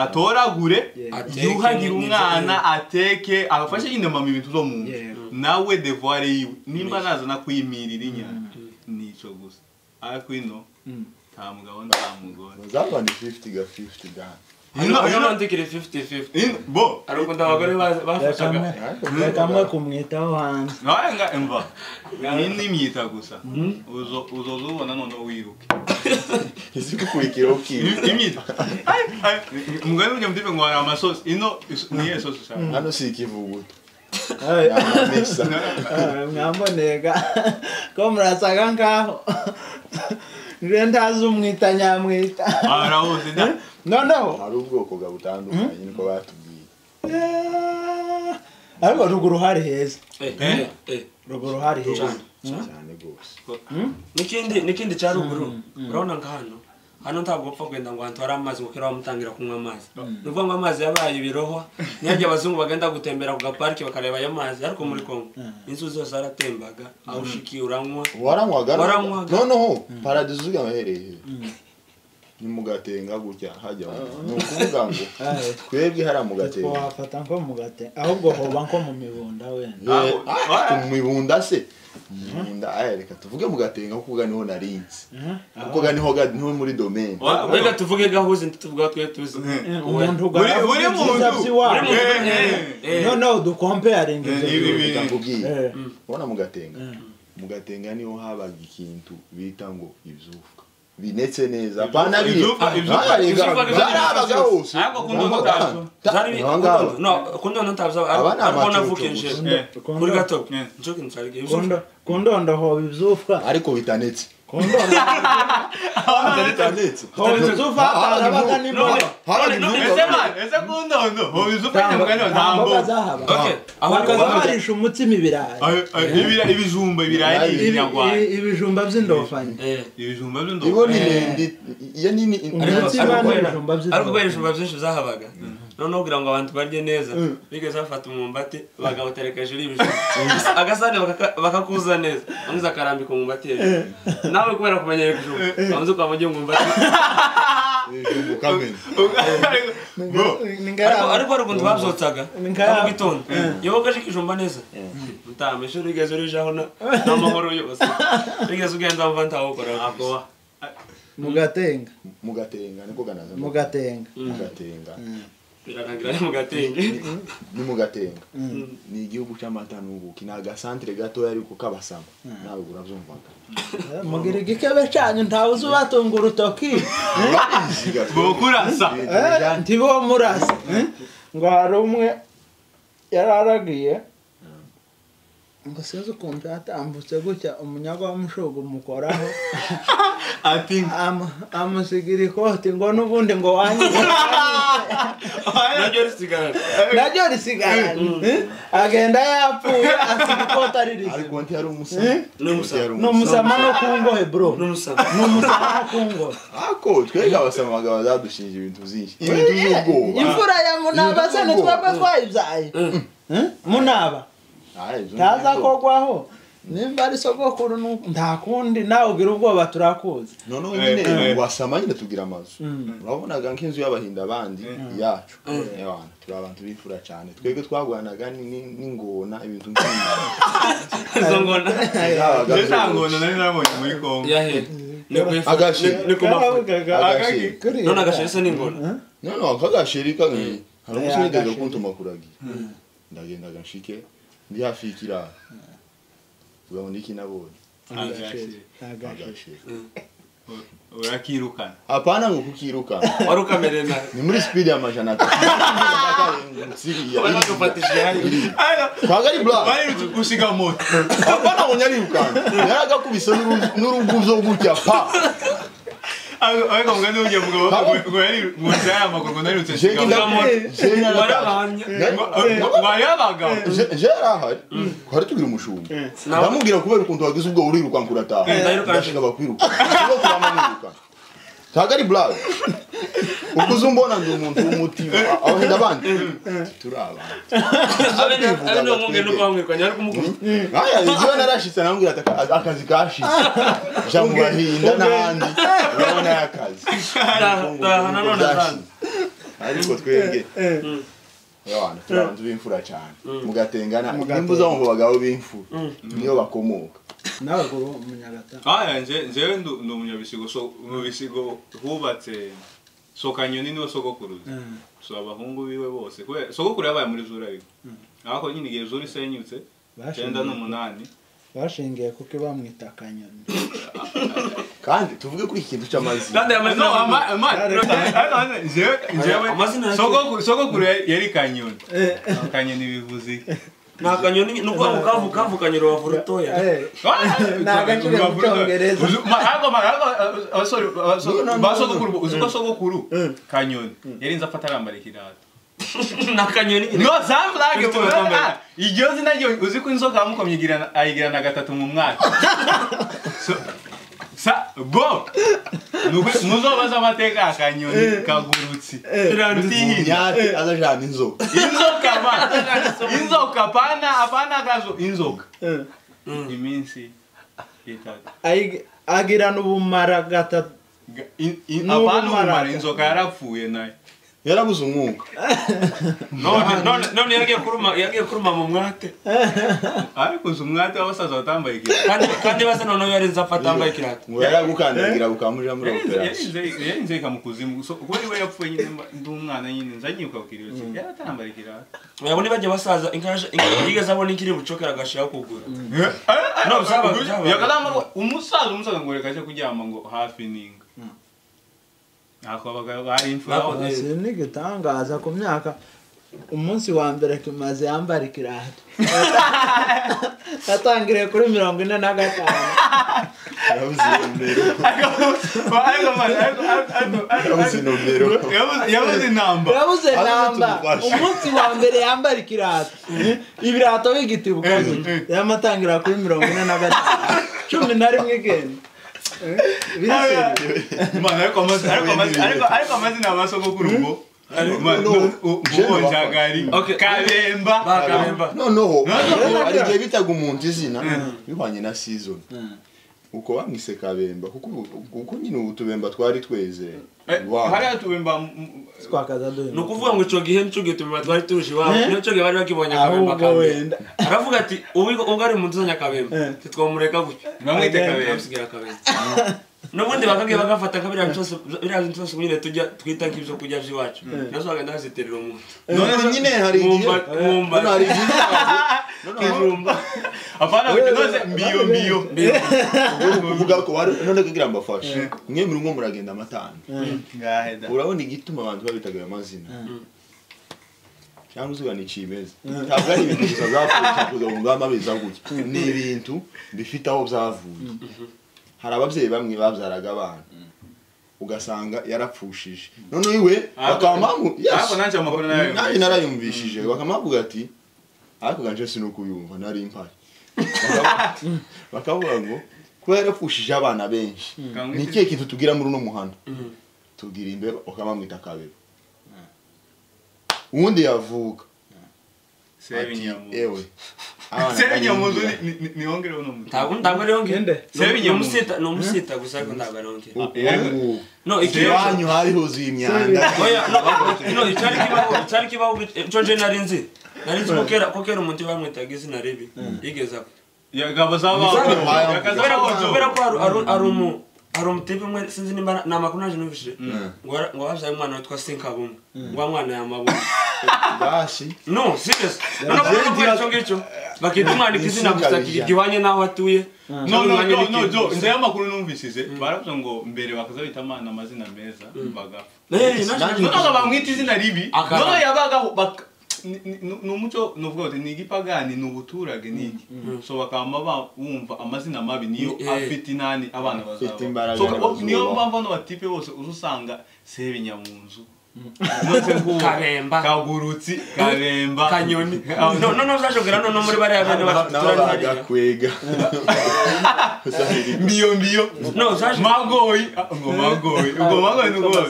atoragure Ateke yuhagire n'ibyo- umwana ateke afashe nyine mama ibintu zo mu nzu Yego. nawe devoir yiwe nimba nazana kuyimirira inyana nico gusa ariko ino nta mugabo nta mugore zava ni 50 ga 50 gana Ino- ariyo ino- nandikira fifiti fifiti in- bo ari ukunda abagore ba- reka bafashaga mwe- reka mwe kumwitaho hanze nawe nga emva iyi ni imyita gusa Uzo- uzoza ubona noneho wiruke izikukurikiraho ukiruka imyita mugari ujya mutipe ngo hari amasosi ino is- niye sosi ushaka hano si ikivuguto Ay, ni amamesa ay, mwamboneye ga ko murasaga nkaho nje ndazi umwita nyamwita ahara hose nda- noneho hari ubwoko bwa butandukanye niko batubwiye eh, ariko ruguru hari heza Eh, Eh? eh, eh. ruguru hari heza Cyane. cyane rwose n'ikindi n'ikindi cya ruguru urabona nka hano hano ntabwo upfa kugenda ngo ahantu hari amazi ngo kera bamutangira kunywa amazi ni ukuvuga ngo amazi yabaye ibirohwa ntihajye abazungu bagenda gutembera ku gaparike bakareba ayo mazi ariko muri kongo inzu zose zaratembaga aho ushikiye uranywa waranywaga Waranywaga. noneho paradizo ugahereye ni mugatenga gutya hajya ni ukuvuga ngo Aye. twebwe hariya mu ko gatenga wafata nko mu gate ahubwo hoba nko mu mibunda wenda Ah, Ah, ah. ku mibunda se mibunda aya reka tuvuge mu gatenga kuko ga niho narinze kuko ga niho ga- niho muri domaine wa- reka tuvuge gahuzi ntituvuga twe tuzi Eh, umuntu buri ugaravuga buri ibyiza by'iwabo muntu Eh, eh, Eh. noneho dukompeyaringa Eh, ibyo nibi- bintu. Reka nkubwire. Eh, ubona mu gatenga mu gatenga niho habaga ikintu bita ngo ibyufuka binetse neza pana Ivyufuka, ivyufuka, ivyufuka, byarabaga ivyufuka. hose Ariko kundo Aha utazi. ngaha. Ta- zari aha ngaha. kundondo ntabwo Aba ni ariko amacucu navukiye gusa. njyewe Eh. kuri gato Eh. njoke nsarige Kundo- kundondo hoba ibyufwa ariko bitanetse kundondo bitanetse hoba ibyufwa hatarabaga n'imboga none- habaga none- imyuga ese man ese kundondo hoba izufashe mugani wawe nta nta mboga mboga zahaba Okay, aho ni bakaza kundondo. barisha umutsima ibirayi Ayo- ayo, ibira- ibijumba ibirayi ni Ibirayi. ibinyarwanda Ibi- ibijumba by'indofani Eh. ibijumba ibo ni by'indobo ndende iyo nini Ariko- Ariko- Umutsima ariko n'ibijumba kubera- by'indobo. ariko kubera ibijumba byinshi byahabaga noneho kugira ngo abantu barye neza bigeze bafata umwumbati bagawutereka hejuru y'ibijumba agasahane bakaka- bakakuza neza amwiza akarambika umwumbati hejuru nawe kubera kumenya ibijumba bamaze ukaba ujya umwumbati ibijumba ukamenya ariko ariko hari ukuntu babyotsaga Nga- mu gitondo iyo wogeje ikijumba neza utaha ishuri ugeze urijaho na- n'amahoro yose bigeze ugenda wumva ntawukora mugatenga mu gatenga niko ganaza mugatenga mu gatenga birarangira ari mu gatenge ni mu gatenga ni igihugu cy'amata n'ubuki ni agasantere gatoya ariko k'abasama nawe urabyumvaga mugira igikebe cyanyu ntawe uzi ubatunga urutoki bokurasa Eh, ntibo murasa eh? ngo hari umwe yari aragiye ngo sinzi ukuntu yatambutse gutya umunyagwa w'umushugu umukoraho ati Amu- amusigira ikoti ngo n'ubundi ngo wanyize naryo risigarana naryo risigaranye agenda yapfuye asiga ikoti ari ariko rizima ntiyari umusama n'umusama. Ntiyari ni umusama no ku ngohe bro ni n'umusanga umusama no ku ngohe ako twebwe abasamaga bazadushinja ibintu byinshi ibintu by'ubwoba imvura ya munaba se ni twebwe twayibyaye Eh? munaba Ah, izo ni ntaza izo. kogwaho nimba ari sogokuru nu- nta kundi nawe ugira ubwoba turakuzi noneho Eh, eh. nyine wasama nyine tugira amazu Mm. urabonaga nk'inzu y'abahinda bandi yacu abantu turi abantu b'imfura cyane twebwe twagwanaga ni- ni- n'ingona ibintu nk'ibi izo ngona Zabaga ndetse nta zose. ngondo nari nabonye muri kongo yahe ni ku ifu Agashi. ni- ni ku mafu Karavugaga, Agashyi. kuriya. none agashira se n'ingona none wakagashiri kagashirika hari Eh, umusore wigeze agashiri. kuntuma kuragira ndagenda agashike ndi hafi y'ikiraro ugabona iki nabonye Agashyi. Agashyi. agashiri urakirukana apana ngo kukirukana wari ukamereye nabi ni muri speed y'amajana atatu wari siriya wadufatishije hariya twagari black bari gusiga moto apana ngo nyaribukana yaragakubise n'uru- n'uruguzo gutya pa ariko mugani w'ugiye mugabo ngo yari mu nzira y'amaguru ngo narirutse nsiga Jewe moto wari ndamubwira abahamya bari abagabo yari ahari twari tubwira umushumba ndamubwira kubera ukuntu wagize ubwo urirukanka urataha Ndayirukana. ndashaka bakwirukanka ubwo kuramamwirukana ntagari black ukuze umbona ndi umuntu w'umutima abahenda abandi turi abantu abe ni abe ni umwumwe no kwamwirukanya ariko umukuru nkaya igihe narashitse namubwira ati "Aka- akazi kashitse ja mu bahinda n'ahandi urabona y'akazi taha nanone azana ariko twebwe abantu turi abantu b'imfura cyane mugatengana nimba uzamva abagabo b'imfura niyo bakomoka n'abaguru umunyagata aya nje- njyewe ndu- ndi umunyabisigo so mu bisigo hubatse sokanyoni niwe sogokuruza Mm. so abahungu biwe bose kubera sogokuru yabaye muri zurabiko ariko nyine igihe zuri isenyutse icyenda n'umunani bashingiye kuko bamwita akanyoni kandi tuvuge kuri iki kintu cy'amazina kandi amazina No, ama- y'abantu- ama- Reka- no, jewe- jewe- Amazina ya- sogokuru- sogokuru ya- yari kanyoni kanyoni bivuze iki? ni akanyoni ni ukuvuga ngo kavu kavukanye urubavu rutoya Eh, Nta gaciro mu Cyongereza. basogokuru uzi ko sogokuru kanyoni yari nzi afata arambara ikirato ni akanyoni nyine no samurage Ufite uburambe. iryo zina ryo uzi ko inzoka yamukomye igirana- ayigirana gatatu mu mwaka So- sa bo Nuko muzobaza amateka ya kanyoni kagurutsi mutiyirinda nyate azajana inzoka inzoka ba inzoka pana apana akazo inzoka Eh. iminsi itatu Ayig- agirana ubumara gatatu Ga- in- in- N'ubu apana umumara maraga. inzoka yarapfuye nayo yarabuze umwuka none none none yagiye kuruma yagiye kuruma mu mwate ariko uzi umwate w'abasaza batambaye ikirato kandi kandi basa noneho yarinze afata yambaye ikirato ngo yaragukandagirira bukamuja muri operasiyo Yarinze- yarinze mu kuzimu So, kuri we yapfuye nyine mba- ndi umwana nyine nzagiye kwakira iyo kintu yaratambara ikirato urabona bajya basaza inkaje yigeze abona ikiri bucokera agashiraho kugura No, byaba- byaba- yakazamba ngo umusaza umusaza ngo reka ajye kuryama ngo hafi n'inga ntako abagabo bari imfura Bakoze- si n'igitangaza ku myaka umunsi wa mbere kimaze yambara ikirato yatangiriye kuri mirongo ine na gatanu yarabuze inomero yarabuze inomero yabuze intambara yabuze Aho namba tumufashe. umunsi wa mbere yambara ikirato ibirato b'igitibuka yamutangira kuri mirongo ine na gatanu cumi na rimwe igenda Eh, biriseri. Mano, ariko amazina ariko amazina- ariko- ariko amazina ya basogokuru ngo Mano, no. u- ubwonjagari Okay. kabemba bakaremba noneho Noneho. hari igihe bitaga umuntu izina bihwanye na season uko bamwise kabemba kuko ubu- kuko nyine ubu tubemba twari tweze Eh, Wow. hariya tubemba m- m- twakaza ni duhinga ukuvuga ngo icyo gihe nicyo gituma twari tuje iwabo Eh? nicyo gihe bari bakibonye akabemba ahubwo wenda kabemba aravuga ati ubwo ubwo ari mu nzu nyakabemba Eh. ntitwamureka gutya bamwita kabemba bamusigira akabemba n'ubundi bakagiye bagafata nka biriya byose biriya bintu byose nyine tujya twita nk'ibyo kurya by'iwacu nazo bagenda baziterera umuntu none nyine hari igihe mwumva mwumva none hari igihe kijumba apana Wewe, kunoze mbiyo mbiyo ubu kuvuga ko bari none kugira mbafashe mwe muri mwo muragenda amatanga ngaheda urabona igituma abantu babitaga ayo mazina cyangwa uzuba ni kimeza ntabwo ari ibintu gusa byavuye kuza mu ngamba biza gutya ni ibintu bifite aho byavuye hari ababyeyi bamwe babyaraga abana ugasanga yarapfushije none iwe bakaba mpamvu ariko nanjye amakuru nayo nabi narayumvishije bakamuvuga ati ariko ganje sinukuyumva nari mpaye Bakavuga- bakavuga ngo kuba yarapfushije abana benshi Kamwite- ni ikihe kintu tugira muri uno muhanda tubwira imbeba ukamamwita kabeba ubundi yavuka sebe ati, nyamuzu ewe abana sebe bari nyamuzu imbwa." ni- ni- nihongereho uno mutu ntabwo ntabwo ariho Ninde? ngiyo ni umusita gusa ariko ntabwo ariho ngiyo ubu no ikibazo iwanyu hari huzuye imyanda Oya, no, no, icyari kibaho icyari kibaho cyo je nari nzi nari nzi ko kera ko kera umuntu bamwitaga izina ribi yigeza ko yagabo zaba Zaba- kubera ko kubera yakazaho ko hari- hari hari umu hari umutipe umwe sinzi nimba ni amakuru naje numvise ngo wara- ngo habyaye umwana witwa sinkabumwe ngo wa mwana yamabuye bashi no serious no no kubera ko ari cyo ngicyo bakita umwana izina gusa Sinkabijya. gihwanye n'aho atuye no no no no jo no nzeyo amakuru numvishije baravuze ngo mbere bakazabita amana amazina meza bagapfa noneho bamwita izina ribi Akaba. noneho yabagaho bak- ni- ni ni umuco nuvuga uti ni igipagani ni ubuturage ni iki so bakaba ba- bumva amazina mabi niyo Eh. afite inani abana bazaba Afite imbaraga So, o- bazubaka. niyo mpamvu hano batipe bose uza usanga sebenya mu nzu Nonse ngubu. Karemba. kagurutsi karemba kanyoni no no no uzajogera no no muri bariya bene batatu nabo turari hariya. bagakwega Zahiri. mbiyo mbiyo No, zaje- magoyi Ah, ubwo magoyi ubwo magoyi ni ubwoba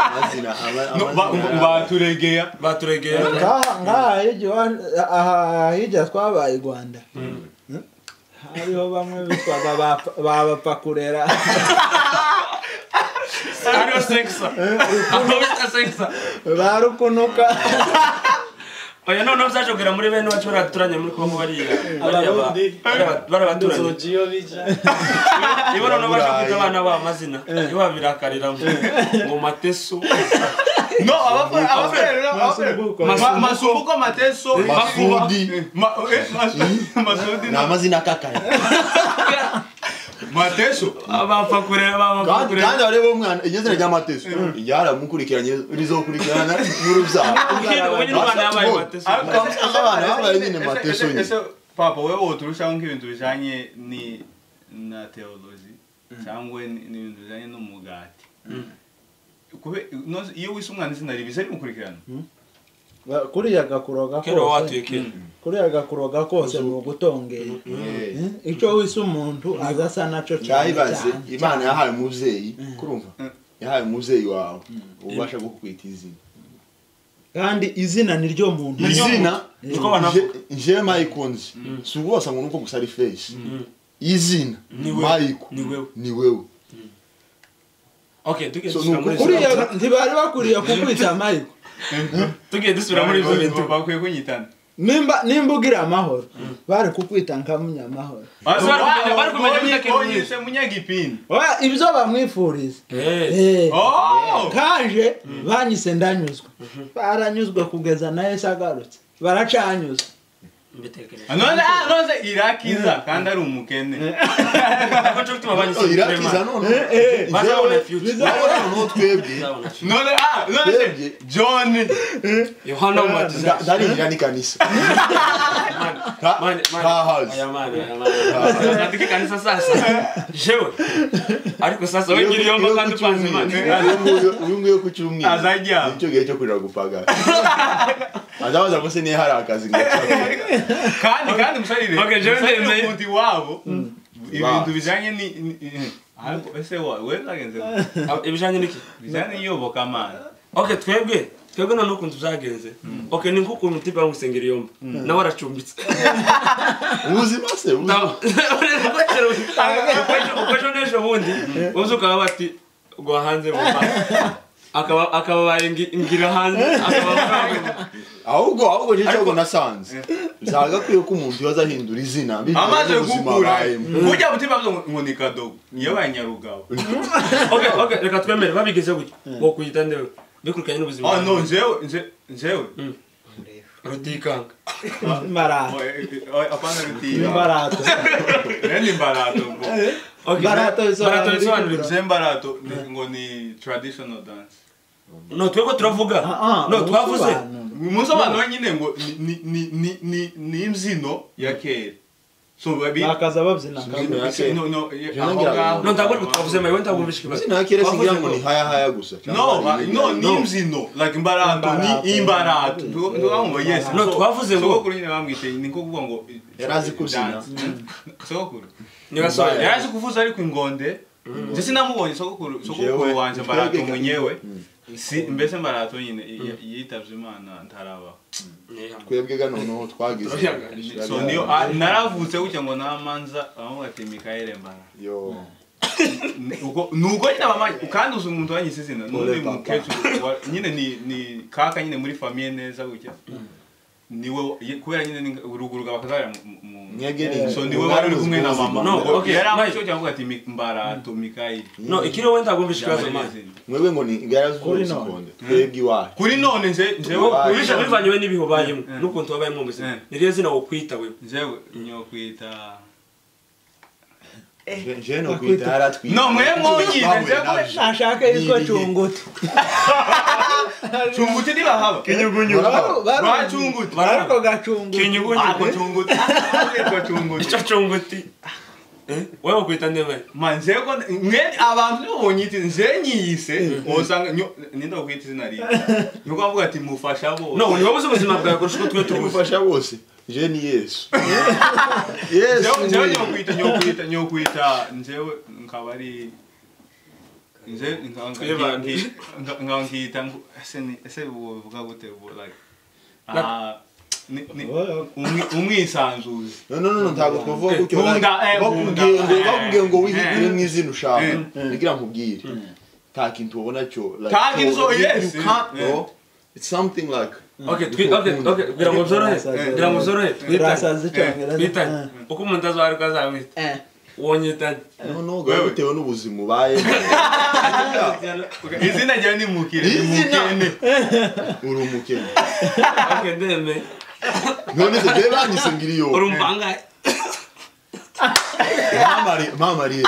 amazina ama- No, ba- amazina- baturegera baturegera ngaha ngaha hirya iwa- aha hirya twabaye i rwanda hariho bamwe bitwaga ba- ba bapakurera ariyo sekisa aho bita sekisa ba rukunuka oya noneho byajogera muri bene wacu bariya duturanye muri kongo bariya bariya ba- Abarundi. bariya bariya baturanyi inzogi iyo bija niba noneho baje kwita abana babo amazina iyo babirakarira ngo ngo mateso no abafana abafana rero Masumbuko. abafana Ma- masumbuko mateso Masudi. Ma- eh, Mas- masudi ni amazina akakaye mateso abapfa kureba bapfa kandi kureba kandi barebe umwana igezina ry'amateso ryaramukurikiranye rizokurikirana n'urubyaro Ubundi- ubundi u Rwanda yabaye mateso Ariko- Basi- abana babaye nyine Ese- mateso ese- nyine. ese papa wewe woturushaho nk'ibintu bijanye ni na theology cyangwa ni- n'ibintu bijanye n'umugati Kube- no- iyo wise umwana izina ribi se rimukurikirana Ba- kuriya gakuroga kero kose watuye kera kuriya gakuroga kose ni ugutongera Eh, icyo wise umuntu aza asa nacyo cyane ntayibaze cyane imana yahaye umubyeyi kurumva yahaye umubyeyi wawe ubasha kukwita izina kandi izina ni ryo muntu izina niko banavuga. Je- je mayikunzi si ubwo wasanga nuko gusa ari feshi izina Ni wewe. mayiko Ni wewe. ni wewe okay tugiye So, dusubira ni muri ukuri- ibyo- kuriya ntibari bakwiriye kukwita mayiko tugiye dusubira muri ibyo bintu bakwiye kunyitana nimba nimba ugira amahoro bari kukwita nka munyamahoro Basi bari Wow, kumenya- bari kumenya Oyi- utakiri mwiza. oyise munyagipindi Oya, ibyo bamwifuriza Eh, Eh, Oh! kaje banyise ndanyuzwe baranyuzwe kugeza na yesu agarutse baracanyuzwe mbitekereje none ah, none irakiza kandi ari umukene Ntabwo nshobora gutuma abanyuze Oh, kure, irakiza man. none bazabona future Nawe noneho twebwe Bazabona future. none ah, none Yebye. john yohana umubatiza nda- ndarinjira n'ikanisa Nta- ntahazi aya mana aya mana natike kanisa sasa jewe ariko sasa we ngiri yomba kandi upanze imana uyu nguyu ku cyumweru Azajya. nicyo gihe cyo kurira gupagara azabaza ngo se niyo hari akazi ngakora kandi kandi musarire Okay, John musarire Demme. umuntu iwabo ibintu Wow. bijanye ni ni- ni- ariko ese wa- wewe zagenze gute? ibijanye n'iki bijanye n'iyobokamana okay twebwe twebwe none ukuntu byagenze okay ni nk'ukuntu utipa ngo usengera yomba nawe aracumbitse ubuzima se ubuzima Nawe- Uko- uko ejo n'ejo bundi uzi ukaba bati gwa hanze mu mva." akaba akaba baye ngi- ngira hanze akaba baye- ahubwo ahubwo nicyo cyo nasanze byagakwiye ko umuntu yoza ahindura izina bitewe amaze n'ubuzima gukura abayemo. ujya mutima byo ngo ni kadogo yabaye nyarugabo okay okay reka twemere babigeze gutya wo kuyita ndewe bikurikiranye n'ubuzima oh no bwawe. njewe nje- njewe rutikanga Oh, Mbarata. eh, eh, oh, apana rutiya Mbarata. ni mbarato ngo Okay, Barato bisobanura barato bisobanura nje mbarato ni- ngo ni traditional dance no twebwe turavuga Ah, ah, no twavuze ubusobanuro. umusobanuro nyine ngo ni- ni- ni- ni- ni- ni imbyino ya kera so babi bakaza babyina Imbyino ya Ese- kera. no, no, ye- Je aho nongera- ngaho- no ntabwo ariko twavuze mayiwe ntabwumvishije ikibazo izina ya kera singira ngo Twavuze ni haya haya gusa No, ma- no, ni no imbyino like imbarato ni Imbarato. imbarato ndabona yes No, So- twavuze ngo- sogokuru nyine bamwite ni nko kuvuga ngo Yari azi kubyina. Dance. sogokuru ni basore yari azi kuvuza ariko ingonde nje sinamubonye sogokuru sogokuru Jewe. wanje mbarato mwenyewe si mbese mbarato nyine y- y- yitavye imana ntaraba twebwe ga noneho twagize so niyo ah, naravutse gutya ngo namanza bamwe bati mikaele mbara yo Uko- nuko nyine abamanyi kandi uzi umuntu wanyise izina n'undi Ole papa. mukecuru wa- nyine ni ni kaka nyine muri famiye neza gutya niwe ye- kubera nyine ni- uruguruga bakazabira mu- mu- mu- nyegeri so niwe wari uri kumwe na mama No, Ngo okay, yari Mike. amucyo cyangwa ati "Mi- mbarato mikayili no ikiriho wenda ntabwumvishije ikibazo Yambaye mazi izina. mwebwe ngo ni igara Kuri zuri none. sekonde twebwe iwacu kuri none nje Ubu- njewe ubisha bivanywe n'ibihe ubayemo Mm. n'ukuntu wabayemo mu buzima Mm. ni ryo zina wokwita wewe njewe nyokwita je no kwita yaratwita no mwe mwonyine Twahuye njewe nabyo. nashaka yitwa cunguti cunguti ntibahaba Murabona? bacunguti ariko gacunguti kinyugunyugu ako cunguti ako cunguti icyo cunguti wowe wokwita ndebe manzeko mwe abantu nibonye iti nje nyiyise osanga nyo ninde wakwita izina riyo nuko avuga ati mufasha bo no ni wowe uzi ubuzima bwawe kurusha uko twe tubuze tumufasha bose je ni yesu yesu njewe njewe ni- nyokwita nyokwita nyokwita njewe nkaba ari nje nkaba nka- Twibana. nki- nka- nkaba nkita ngu- ese ni ese buvuga gute bu like Na- ah, ni- ni- umwi- umwisanzuzi no no no, no ntabwo twavuga gutyo Bunda, like, eh, bunda. bakubwiye ngo bakubwiye ngo wihitire Eh. mu izina ushaka Eh. ngira nkubwire nta kintu ubona cyo like, Nta kintu cyo- zo- you- you yes. can't, Eh. bro. it's something like Okay, twi- okay, okay, kugira ngo byorohe kugira ngo byorohe twitane Urasazi icyongereza. twitane Eh. uko umuntu azwarika azamwita Eh. wonyitane noneho Wewe. bitewe n'ubuzima ubaye izina ryawe ni mukire ni Izina! mukene uri umukene okay ndeme none se bye banyise ngo iriyo uri umbangaye Mamari- mamariye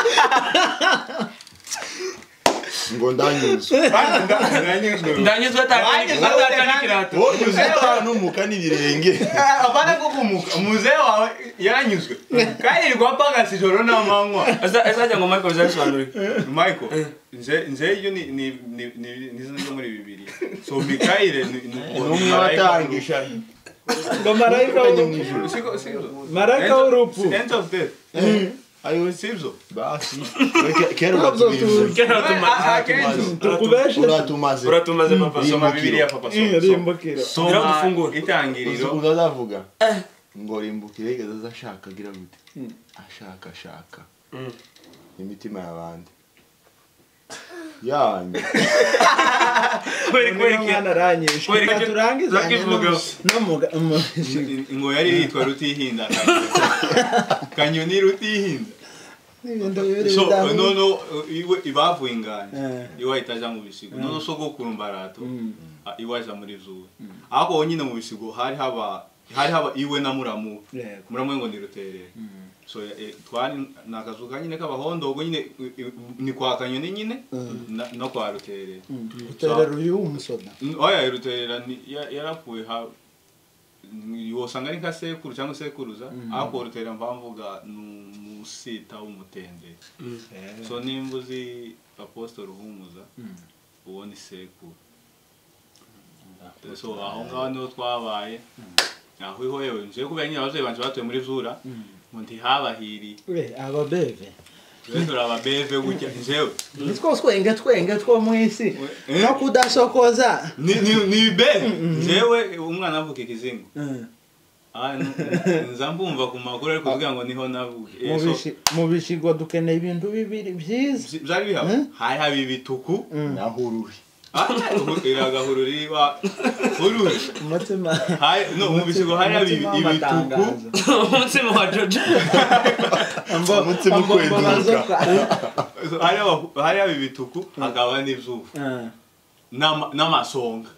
ngo ndanyuzwe Bana, nda- ndanyuzwe. ndanyuzwe Wanyuzwe, atanikirato unyuze utanuka n'ibirenge Eh, apana kukumuka muzee wawe yaranyuzwe kandi ilikuwa pangasi joro namangwa azajya ngo michael bizabisobanurike michael nze nze iyo ni ni ni ni- nizina ryo muri bibiliya so mikaire ni n'umwe watangisha ngo marayika w'urupfu Siko- siko siko marayika w'urupfu end of death ayo sibyo basi Ke- kera uratubize tukubeshe uratumaze uratumaze papa Mm. soma bibiliya papa iyo soma rimbukiro Ngira soma gufungura. soma Uzi itangiriro ukuntu azavuga ngo rimbukire igeze azashaka agira gute ashaka ashaka Mm. imitima y'abandi yanyu kweri kweri mwana aranyishe Kweri- Reka turangize Zakivuga. no muga- mu- ngo yari yitwa rutihinda Kanyoni. kanyoni rutihinda n'ibintu bibiri so bidahuye. nono iwe ibavuye inganya Eh. iwa itaja mu bisigo nono sogokuru mbarato a- iwaja muri zuwe ako wonyine mu bisigo hari haba hari haba iwe na muramu Yego. muramu ngo niruterere so ya- e, twari ni akazu ka nyine k'abahondo ubwo nyine i- i- ni kwa kanyoni nyine na- no kwa ruterere uterera uyu w'umusoda Mm, oya ruterera ni- ya- yarapfuye ha ni- wosanga ari nka sekuru cyangwa sekuruza ako ruterera mvamvuga ni umusita w'umutendere so nimba uzi apostle ruhumuza uwo ni sekuru so aho ngaho niho twabaye aho iho yewe nje kubera nyine ababyeyi banjye batuye muri zura ngo ntihabahiri we ababeve twe turi ababeve gutya njewe nitwo twenge twenge two mu isi Eh. no kudasokoza ni ni- ni ibere njewe umwana avuka ikizingo Ah, n- nza mbumva ku makuru ariko kugira ngo niho navuke Eh, Mu so, bishi- mu bishigo dukeneye ibintu bibiri byiza byi- byari bihaba hari haba ibituku naho ururi Ah, hu- iragahuru riba ururi umutima Hari- no mu bisigo hari haba ibi- umutima ibituku w'amatangazo. umutsima wa jojo Ambo- Umutima ambo- ambo- ukweduka. bazoka. So, hari haba- hari haba ibituku hakaba n'izuba Eh. N'ama- n'amasonga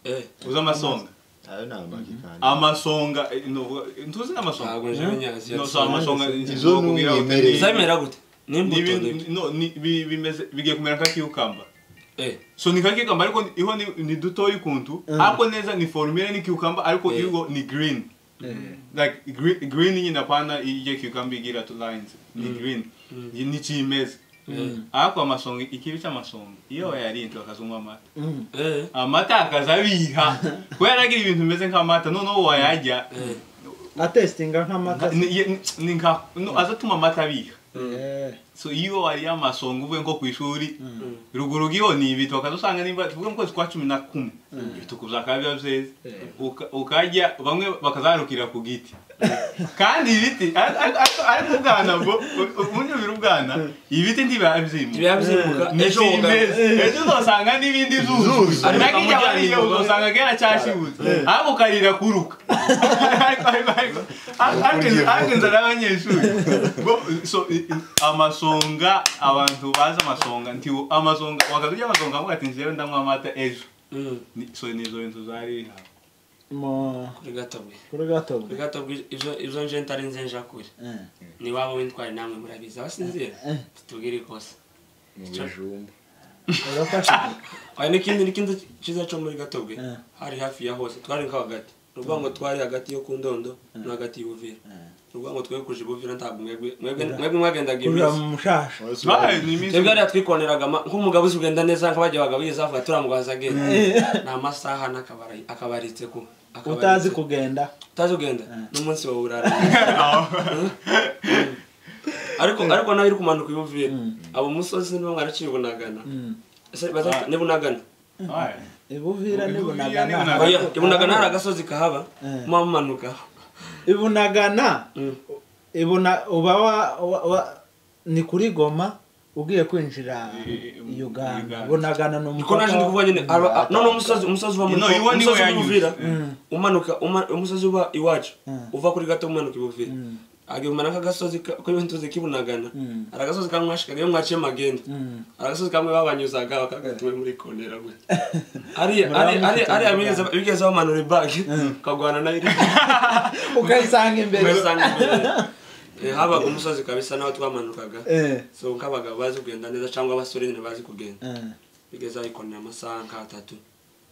Eh, uzi amasonga ayo ni amakikani amasonga eh, no, eh, ntuzi n'amasonga ntabwo nje nyazi No, so amasonga Izo ni kubwira ngo umwimerere. ni- zamera gute ni n'imbuto ibintu- n'ibyo no, ni- bi- bimeze- bigiye kumera nka kiyukamba eh so ni ka cucumber ariko ni- iho ni, ni dutoyi kuntu ako neza ni formule ni cucumber ariko Yeah. iho ni green like green, green nyine apana iyo cucumber igira two lines ni green Ni- ni kimeza ako amasonga ikibi cy'amasonga iyo wayarinze bakazunywa amata eh amata akazabiha kubera yaragira ibintu bimeze nk'amata noneho wayarya eh atesitinga nk'amata se. ni- ye- ni nka no, azatuma amata abiha Eh. so iyo wariye amasonga uvuye nko ku ishuri ruguru giho ni ibito ukazasanga nimba tuvuge mu kwezi kwa cumi na kumwe ibituku byakaba biba byeze Uka- ukajya bamwe bakazarukira ku giti kandi ibiti ar- ar- ar- ariko ubwana bwo ubunyumira ubwana ibiti ntibiba byimye biba byimuka ejo ejo woga- ejo uzasanga n'ibindi zuzu Zuzu. ariko igihe Ariko wariye amujyanye uzasanga kera cyashibuze ariko ukarira kuruka Ariko- ariko- ariko- ariko- ariko inzara y'abanyeshuri Bo- so, i- i- amasonga abantu bazi amasonga nti amasonga wakazurya amasonga avuga ati njyewe ndanywa amata ejo Mm, Ni- so nizo bintu zari hano mu kuri gatabwe kuri gato kuri gatabwe ivyo- ivyo nje ntari nze nja kure Eh. ni wabo w'intwari namwe murabizi abasinzira tubwire ikosa mu bijumba urafasha aya n'ikindi n'ikindi cyiza cyo muri gatabwe Eh. hari hafi ya hose twari nka hagati ni ukuvuga ngo twari hagati yo ku ndondo no hagati y'ubuvira ni ukuvuga ngo twegukuje ibuvira ntabwo mwebwe mwebwe mwebwe mwagendaga kurira iminsi mu mushasha Bae, ni iminsi- twebwe hariya twikonereraga ama- nk'umugabo uzi kugenda neza nk'abajya bagabuyiza avuga turamubaza agenda ni amasaha n'akabari akabaritse ku akabaritse. utazi kugenda utazi ugenda n'umunsi wawe urarangiye ariko ariko nawe uri kumanuka ibuvira abo musozi nibo mwaraciye bunagana Ese baza- ni bunagana Bae. Ibuvira ibuvira ni n'ibunagana Bunagana. Oya, i bunagana hari agasozi kahaba Eh. muba mumanuka ibunagana Mm. ibuna uba wa, wa, wa ni kuri goma ugiye kwinjira I- i- uganda Uganda. bunagana niko naje ndi kuvuga nyine aba- a- none umusozi umusozi uva muri No, iwa niwo umusozi uva yanyuze. uvira Mm. umanuka uma- umusozi uba iwacu Mm. uva kuri gato umanuka ibuvira Mm. agihumana nk'agasozi ka- ko ntuzi kibunagana Mm. hari agasozi kamwe mwashikaga iyo mwaciye magenda Mm. hari agasozi kamwe babanyuzaga bakagatumwe muri kondera gwe ariya Muraba ariya- ariya- mufite ariya umuganda. bigeze- bigeze bamanura ibagi ukagwana nayo ukayisanga imbere ugasanga imbere Eh, habaga umusozi kabisa n'aho twamanukaga Eh, so nk'abagabo bazi kugenda neza cyangwa abasore nyine bazi kugenda eh. bigeze ayikonera amasaha nk'atatu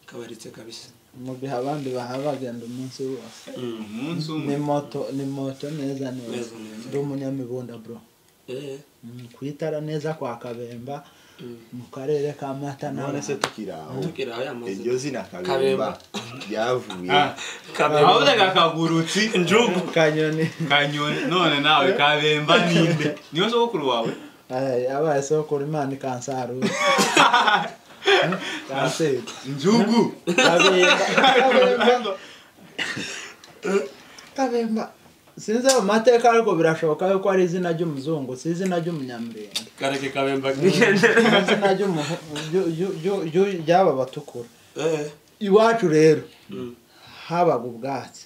kabaritse kabisa mu gihe abandi bahaba bagenda umunsi wose umunsi umwe ni moto ni moto neza neza Neza, neza. ndi umunyamibunda bro Eh, Mm, ku itara neza kwa kabemba mm. mu karere ka mata na none se tukiri aho tukiri aho yamaze iryo zina Kabemba. kabemba ryavuye Ah, ahubwo kagurutsi njugu kanyoni kanyoni none nawe kabemba ninde niyo sogokuru wawe Ay, abaye sokora imana ikansarura kanseri njugu kabemba kabemba kabemba sinzi ayo mateka ariko birashoboka yuko ari izina ry'umuzungu si izina ry'umunyamurenge kareke kabemba ni kigendera izina ry'umu- ryu- ryu- ryu- ryu- ry'aba batukura Eh, iwacu rero mm. habaga ubwatsi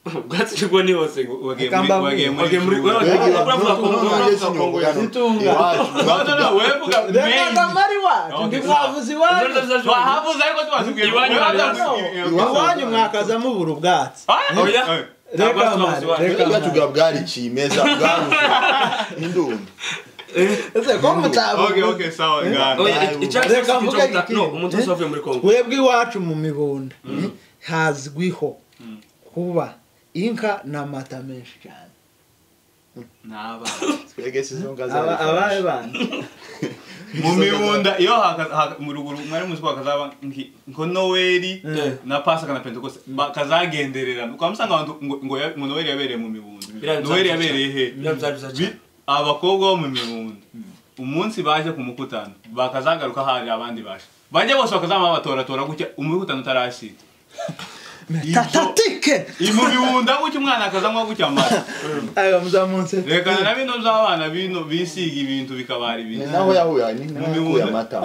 ubwatsi bwo ni hose wagiye muri Kamba wagiye muri wagiye muri- Njugu. wagiye Mbega Uravuga nuko ko- noneho uravuga ngeze ko- inyungu ya none. Zitunga. Iwacu, No, no, no, wevuga reka ari iwacu Okay. ndimwavuze iwanyu wahavuze ariko tubazibwiye Iwanyu Wahavuze- No, iwanyu mwakazamo ubura ubwatsi Ah, Oya. Ntabwo reka mari twavuze iwanyu. reka iwacu mari bwa bwari kimeza bwaruze indunda ese ko okay mutavuga okay sawa ngana Oya, i- icyatsi Reka si mvuge icyogita- iki. no, umuntu wese wavuye muri Congo. twebwe iwacu mu mibunda hazwiho kuba inka n'amata menshi cyane n'abana twegese izo mbwa Aba- abahe z'abafarashi bantu mu mibunda iyo haka- haka- mu ruguru mwari muzi ko hakazaba nki- nko noweli Mm. na pasika na pentekoste bakazagendererana ukaba musanga abantu ngo ngo ya- ngo noweli yabereye mu mibunda Biriya bizaba noweli byiza yabereye he cyane. Biriya bizaba byiza Bi- cyane. abakobwa bo mu mibunda umunsi baje ku mukutano bakazagaruka hari abandi baje bajya bose bakazama babatoratora gutya umukutano utarashira tatatike mu mibunda gutya umwana akazanywa gutya amata ayo muzamunsi rekana na bino by'abana bino bisiga ibintu bikabara ni ibintu naho yahuye ni naho yakuye mibunda. amata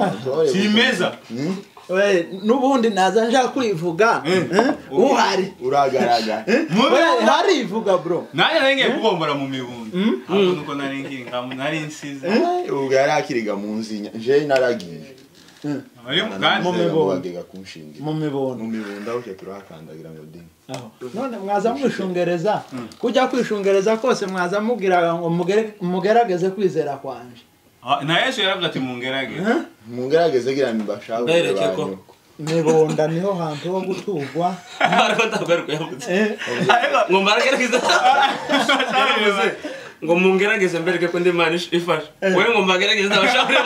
kimeza Hmm? We, n'ubundi naza nja kwivuga eh, uhari uragaragara mu We, mibunda harivuga bro nanjye nari ngiye kubombora mu mibunda ntabwo nuko nari ngiye nkamu nari nsize ubwo yari akiriga mu nzinya jewe naragiye muri Mu mugande mibunda. bagega kunshingira mu mibondo mu mibunda buke turahakandagira ngo dini Aho. none mwaza mwishungereza kujya kwishungereza kose mwaza mubwiraga ngo mugere- mugerageze kwizera kwanje na yesu yaravuze ati mungerage mugerageze gira mbashahurire Mbereke ko. banyoko mibonda niho hantu ho gutugwa Ariko ntabwo ari uko yavutse. Eh, ngo mbaragerageze Yaravuze, ngo mungerageze mbereke ko ndi imana ish- ifasha wowe ngo mbagerageze ndabashaburira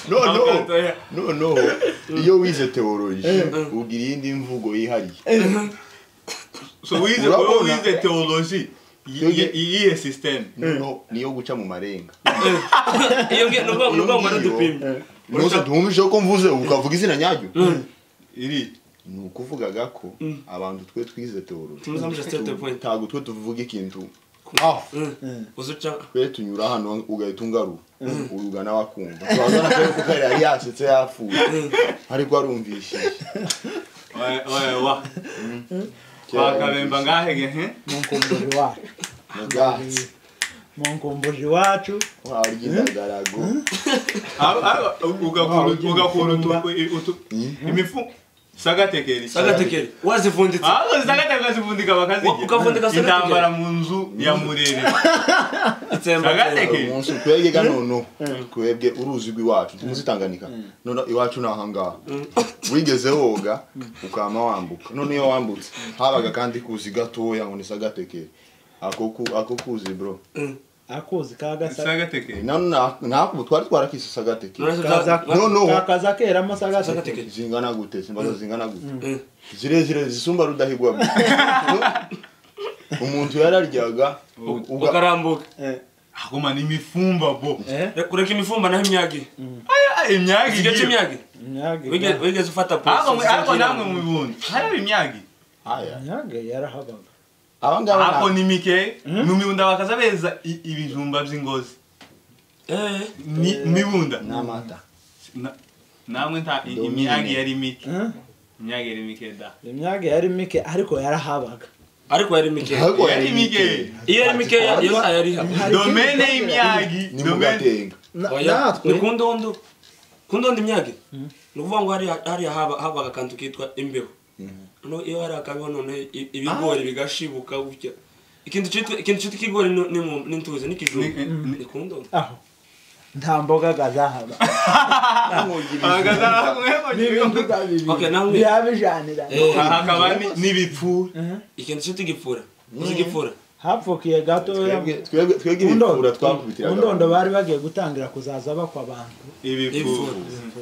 noneho Abakatoya. noneho iyo wize teoloji ubwira iyindi mvugo yihariye so wize Urabona? wowe wize teoloji Yoge- iyihe sisiteme noneho niyo guca mu marenga iyo ngiye nubwo Iyo nubwo mbona ngiyo, udupimye nose ntumvise ko mvuze ukavuga izina nyaryo iri ni ukuvugaga ko abantu twe twize teoloji Tuzi amajwi atatu tu- point. ntabwo twe tuvuga ikintu aho Mm. uzi uca twe tunyura hano ugahita ungarura urugana wakumva turabona ko kuko yari yasetse yapfuye ariko arumvishije wa wakabemba ngahege he munkumbuji wacu Ubwatsi. munkumbuji iwacu warya indagarago Aba- aba- ugakura ugakura utu- utu- imifu sagatekeri sagatekeri wazivunditse ahubwo sagatekeri zivundika bakazirya Ukavundika sagatekeri. intambara mu nzu ya murere itsembatsemba sagatekeri umunsi twebwe ga noneho twebwe uruzi rw'iwacu tumuzi tanganika noneho iwacu ni ahangaha wigeze woga ukama wambuka none iyo wambutse habaga kandi kuzi gatoya ngo ni sagatekeri ako ku- ako kuzi bro akuzi kagasa sagatekeri nano na- nakubu twari twarakise sagatekeri No, no. kakaza keramo sagasa Sagatekeri. zingana gute simbaza zingana gute Eh. zirezire zisumba rudahigwa bro. umuntu yararyaga uga- ukarambuka ahoma n'imifumba bo kureka imifumba naho imyagi Aya, imyagi igice igiye cy'imyagi Wige- wigeze ufata ariko pulse, ariko namwe mu bibundi haraba imyagi Aya. nyaga yarahabaga abangaba ako nta- ni mike mu mibundi bakaza beza i- ibijumba by'ingozi eh Ni- mibunda n'amata Na- namwe nta i- imyagi yari mike imyagi yari mike da imyaka yari mike ariko yarahabaga ariko yari mike ariko Yari yari mikeya. mikeya. iyo yari mike yo yari haba Hari domene ikindi y'imyagi ni domene mugatenga Na- oya natwe ni ku ndondo ku ndondo imyage ni ukuvuga ngo hariya hariya haba- habaga akantu kitwa imbeho no iyo hari akabeho noneho i- ibigori bigashibuka gutya ikintu cyitwa ikintu cyitwa ikigori ni- ni mu- ni intuzi ni ikijumba Ni- ni- ni ku ndondo aho nta mboga gazahaba n'ibintu ahagaragara okay utabibiri namwe birabijanira Eh, hakaba ni- n'ibipfu ikintu cyitwa igipfura uzi igipfura hapfukiye gatoya twebwe twebwe- twebwe ibikura Undondo- twakubitiraga undondo bari bagiye gutangira kuzaza bakwa abantu ibipfu Ibipfu.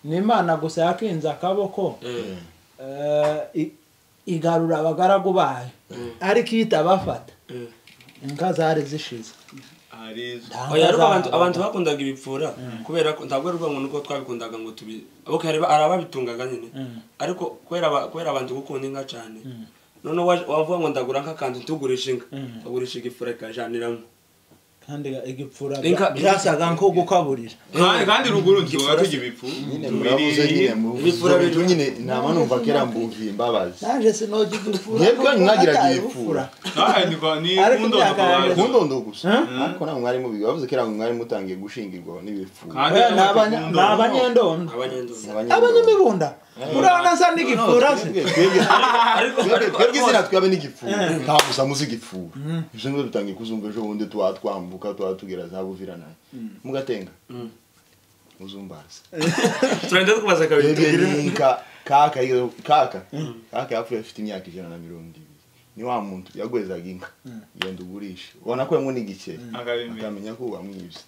n'imana gusa yakinze akaboko Eh, eh, i- igarura abagaragu bayo ariko ihita bafata eh. inka zari zishize harizo Nta oya mbwa ariko abantu zahabaga. abantu bakundaga ibipfura kubera ko ntabwo ari urwango nuko twabikundaga ngo tubi okay hari hari ababitungaga nyine ariko kubera aba- kubera abantu gukunda inka cyane noneho waje- wavuga ngo ndagura nk'akantu ntugurisha inka ugurisha igifura ikajaniramo kandi igipfura Inka- byasaga nko gukaburira kandi kandi ruguru tukaba tugira ibipfu nyine murabuze tubiri nyine mu- Ibipfura mu- biri- nyine ntabwo numva kera mbuhiye imbabazi naje sinojya igipfura Mwebwe kuko mwagiraga nataye ibipfura. Aha, ni kwa- ni Ariko kundondo imyaka yanjye- kubanza. kundondo gusa ariko nta mwari mubiga bavuze kera ngo mwari mutangiye gushingirwaho n'ibipfuba Kandi Oya, ni abafite abanya- ni kundondo. abanyendondo abanyendozi abanyamibunda urabona nsa n'igipfura se ariko ariko twebwe ariko- izina twabe n'igipfuba nta gusa muzi igipfuba ejo ngo dutangiye kuzumva ejo bundi tuba twambuka tuba tugera za buviranaye mugatenga muzumbaze turagenda tukubaza kabiri twebwe n'inka kaka iyo- kaka kaka yapfuye afite imyaka ijana na mirongo ibiri ni wa muntu yagwezaga inka genda ugurishe ubona ko yamwe n'igikeri Akabimenya. akamenya ko wamwibye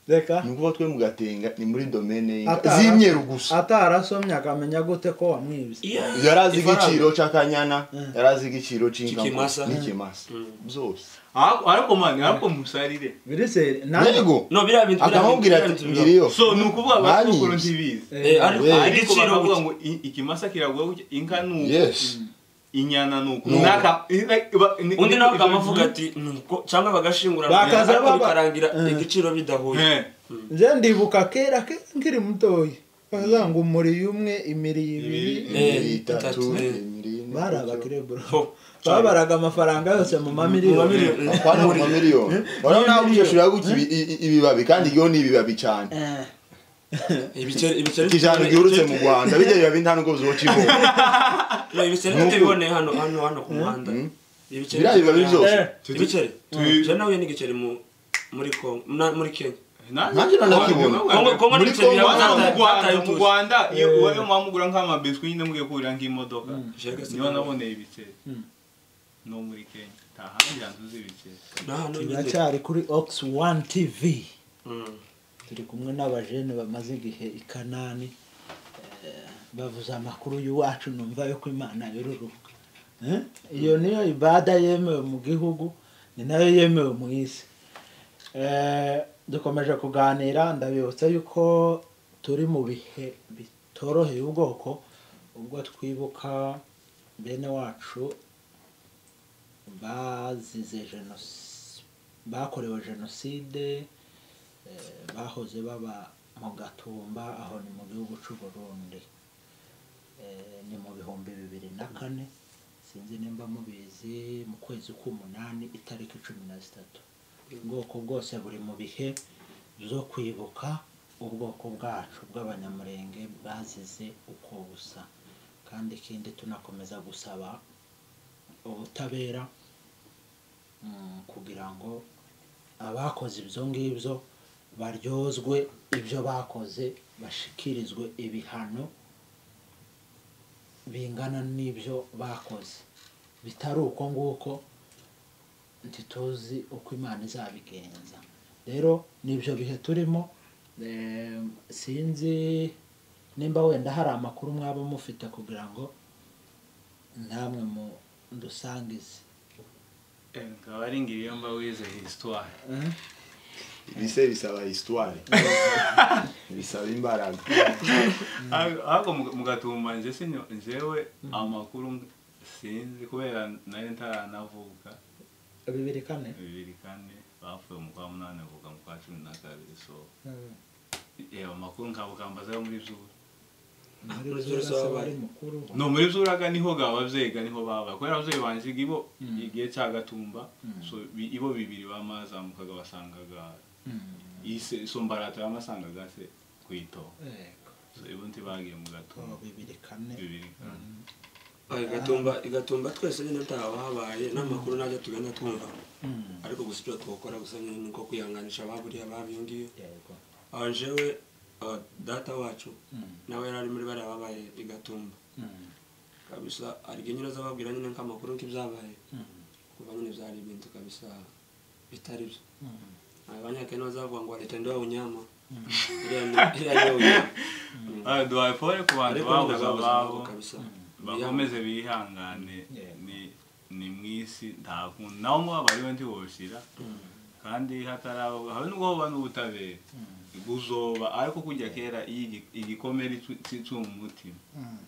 reka ni ukuvuga twe mugatenga ni muri domene y'inka Atara- z'imyeru gusa atarasomye akamenya gute ko wamwibye Iya, yari azi ifaranga. igiciro cy'akanyana yari azi igiciro Cy'ikimasa. cy'inka n'ikimasa byose Ariko- ariko mani ariko musarire biriseri yego no biriya bintu biriya bintu- akamubwira biriya ati bintu ngiriyo so ni ukuvuga Barize. abasukuru ntibizi Eh, ariko We. ariko igiciro bakavuga gutya. ngo i- ikimasa kiragura gutya inka ni uku yes inyana ni uku Ni uku. N'aka- i- like, iba- ni- undi ni- nawe ibyo- akamuvuga ati "Nuko", cyangwa bagashingura Bakaza ariko baba- bikarangira Eh. igiciro bidahuye Eh, nze ndibuka kera kera nkiri mutoya bavuga ngo umuriye umwe imiriye ibiri Ibiri. Ibiri, Eh, itatu itatu, eh. ibiri, ine, bari gutyo. abakirebura Ho. babaraga amafaranga yose mu mamiliyoni Mamiliyoni. Apana mu mamiliyoni urabona nawe ushobora gutya ibi- i- i- ibibabi kandi iyo ni ibibabi cyane Eh, ibiceri ibiceri ijana ryurutse mu rwanda bijya bibabi nta n'ubwo byo kibonye No, ibiceri Nuko- tubiboneye hano hano hano ku muhanda ibiceri biriya bibabi byose Eh. ibiceri Tubi- je nahuye n'igiceri mu muri Congo na- muri Kenya na- Nanjye nanakibona. Kongo- Kongo- Congo Muri n'ibiceri Congo- Kongo mu byatataye- Rwanda byatataye mu utuzi. Rwanda iyo ubaye mwamugura nk'amabiswi nyine mugiye kurira nk'imodoka niho naboneye ibiceri no muri Kenya nta handi hantu uzi ibiceri Na hano ibiceri. turacyari kuri ox one tv Mm. turi kumwe n'abajene bamaze igihe i kanani eh, bavuze amakuru y'iwacu numva yo ko imana yororoka Eh, iyo niyo ibada yemewe mu gihugu ni nayo yemewe mu isi Eh, dukomeje kuganira ndabibutsa yuko turi mu bihe bitoroheye ubwoko ubwo twibuka bene wacu bazize jenoside bakorewe jenoside eh, bahoze baba mu gatumba aho ni mu gihugu cy'u Burundi Eh, ni mu bihumbi bibiri na kane sinzi nimba mubizi mu kwezi k'umunani itariki cumi na zitatu ubwoko bwose buri mu bihe byo kwibuka ubwoko bwacu bw'abanyamurenge bazize uko busa kandi ikindi tunakomeza gusaba ubutabera mm, kugira ngo abakoze ibyo ngibyo baryozwe ibyo bakoze bashikirizwe ibihano bingana n'ibyo bakoze bitari uko nguko ntituzi uko imana izabigenza rero n'ibyo bihe turimo eh, sinzi nimba wenda hari amakuru mwaba mufite kugira ngo ntamwe mu dusangize Eh, nkaba ari ngiriyo mba wize histoire ibise bisaba histoire bisaba imbaraga ahubwo mugatumba nje sinyo njyewe amakuru sinzi kubera nari ntaranavuka bibiri kane bibiri kane bapfuye mu kwa munani bavuga mu kwa cumi na kabiri so Mm. reba amakuru nkabukambaza yo muri zura muri muri zose zose baba ari wabaye. mukuru no muri zuraga niho ga abavyeyiga niho baba kubera abavyeyi banje ibo igihe ca gatumba so bi- ibo bibiri bamazamukaga basangaga ise so mbarata bamasangaga se kwito Yego. so ibo ntibagiye mu gatumba Oh, bibiri kane bibiri kane Ah, igatumba igatumba twese nyine ntaba habaye n'amakuru najya tugenda twumva Mm. ariko gusa icyo twakora gusa nyine ni uko kwihanganisha ababuriya babingiye yego aho jewe ah, data wacu Mm. nawe yari ari muri bariya babaye igatumba Mm. kabisa aribyo nyine azababwira nyine nk'amakuru nk'ibyabaye Mm. kuva nyine byari ibintu kabisa bitari byo Mm. abanyakenya bazavuga ngo leta ndiwe unyama iriya ni- iriya niyo unyama Mm. Ah, duhaye pole ku bantu ariko babuze ndababuza ababo kabisa bakomeze bihangane Yeah. ni ni mwisi nta kuntu naho mwaba ariwe ntiwoshira kandi hataraba habe nubwo hoba n'ubutabera guzoba ariko kujya kera iyo igi- igikomere cy'umu mutima Mm.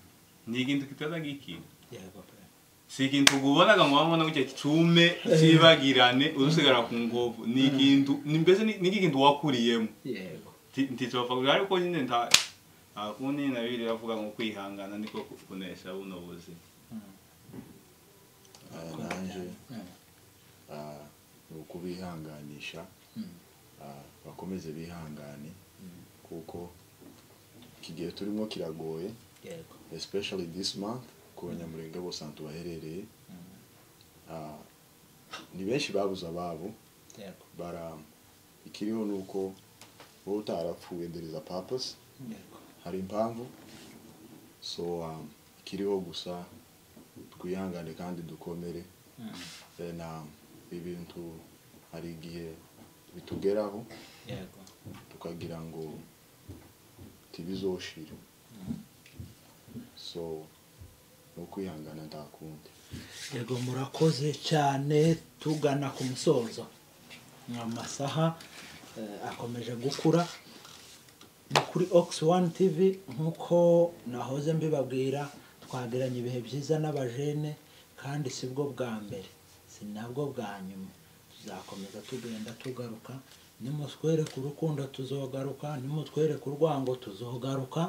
ni ikintu kitaza gikira yego pe si ikintu ubonaga ngo wabona gutya kicume kibagirane udusigara ku ngovu ni ikintu ni- mbese ni ni ikintu wakuriyemo yego ntitubafagurira ariko nyine nta nta kundi na bibiri iravuga ngo kwihangana niko ku- kunesha buno buzima Mm. Ah, nanje Mm. ah, ni ukubihanganisha Mm. ah, bakomeze bihangane kuko iki gihe turimo kiragoye yego especially this month ku banyamurenge bose ahantu baherereye Mm. Ah, ni benshi babuze ababo yego bara ikiriho ni uko wowe utarapfuye there is a purpose yego hari impamvu so um, ikiriho gusa twihangane kandi dukomere Mm. then um, ibintu hari igihe bitugeraho yego tukagira ngo tibizoshire so ni ukwihangana nta kundi yego murakoze cyane tugana ku musozo amasaha eh, akomeje gukura ni kuri ox one tv nk'uko nahoze mbibabwira twagiranye ibihe byiza n'abajene kandi si bwo bwa mbere si nabwo bwa nyuma tuzakomeza tugenda tugaruka nimutwereke urukundo tuzogaruka nimutwereke urwango tuzogaruka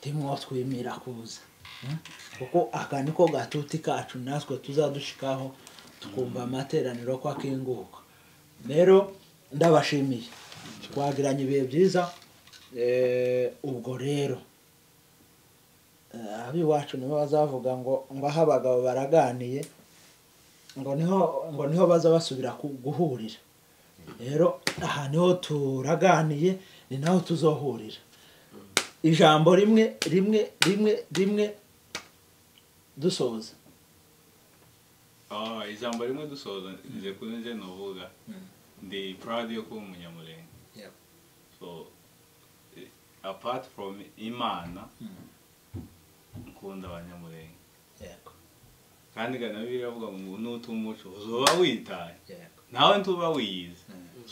timwotwimira kuza Mm? kuko aka niko gatuti kacu natwe tuzadushikaho tukumva amateraniro ko akinguka rero ndabashimiye twagiranye ibihe byiza eh, ubwo rero eh, ab'iwacu nibo bazavuga ngo ngo aho abagabo baraganiye ngo niho ngo niho baza basubira ku- guhurira rero aha niho turaganiye ni naho tuzohurira ijambo rimwe rimwe rimwe rimwe dusoza Ah, ijambo rimwe dusoza nje kuri nje novuga ndi proud yo kuba umunyamurenge so eh, apart from imana nkunda abanyamurenge yego kandi ganabiri avuga ngo n'utumuco uzuba witaye yego nawe ntuba wiyizi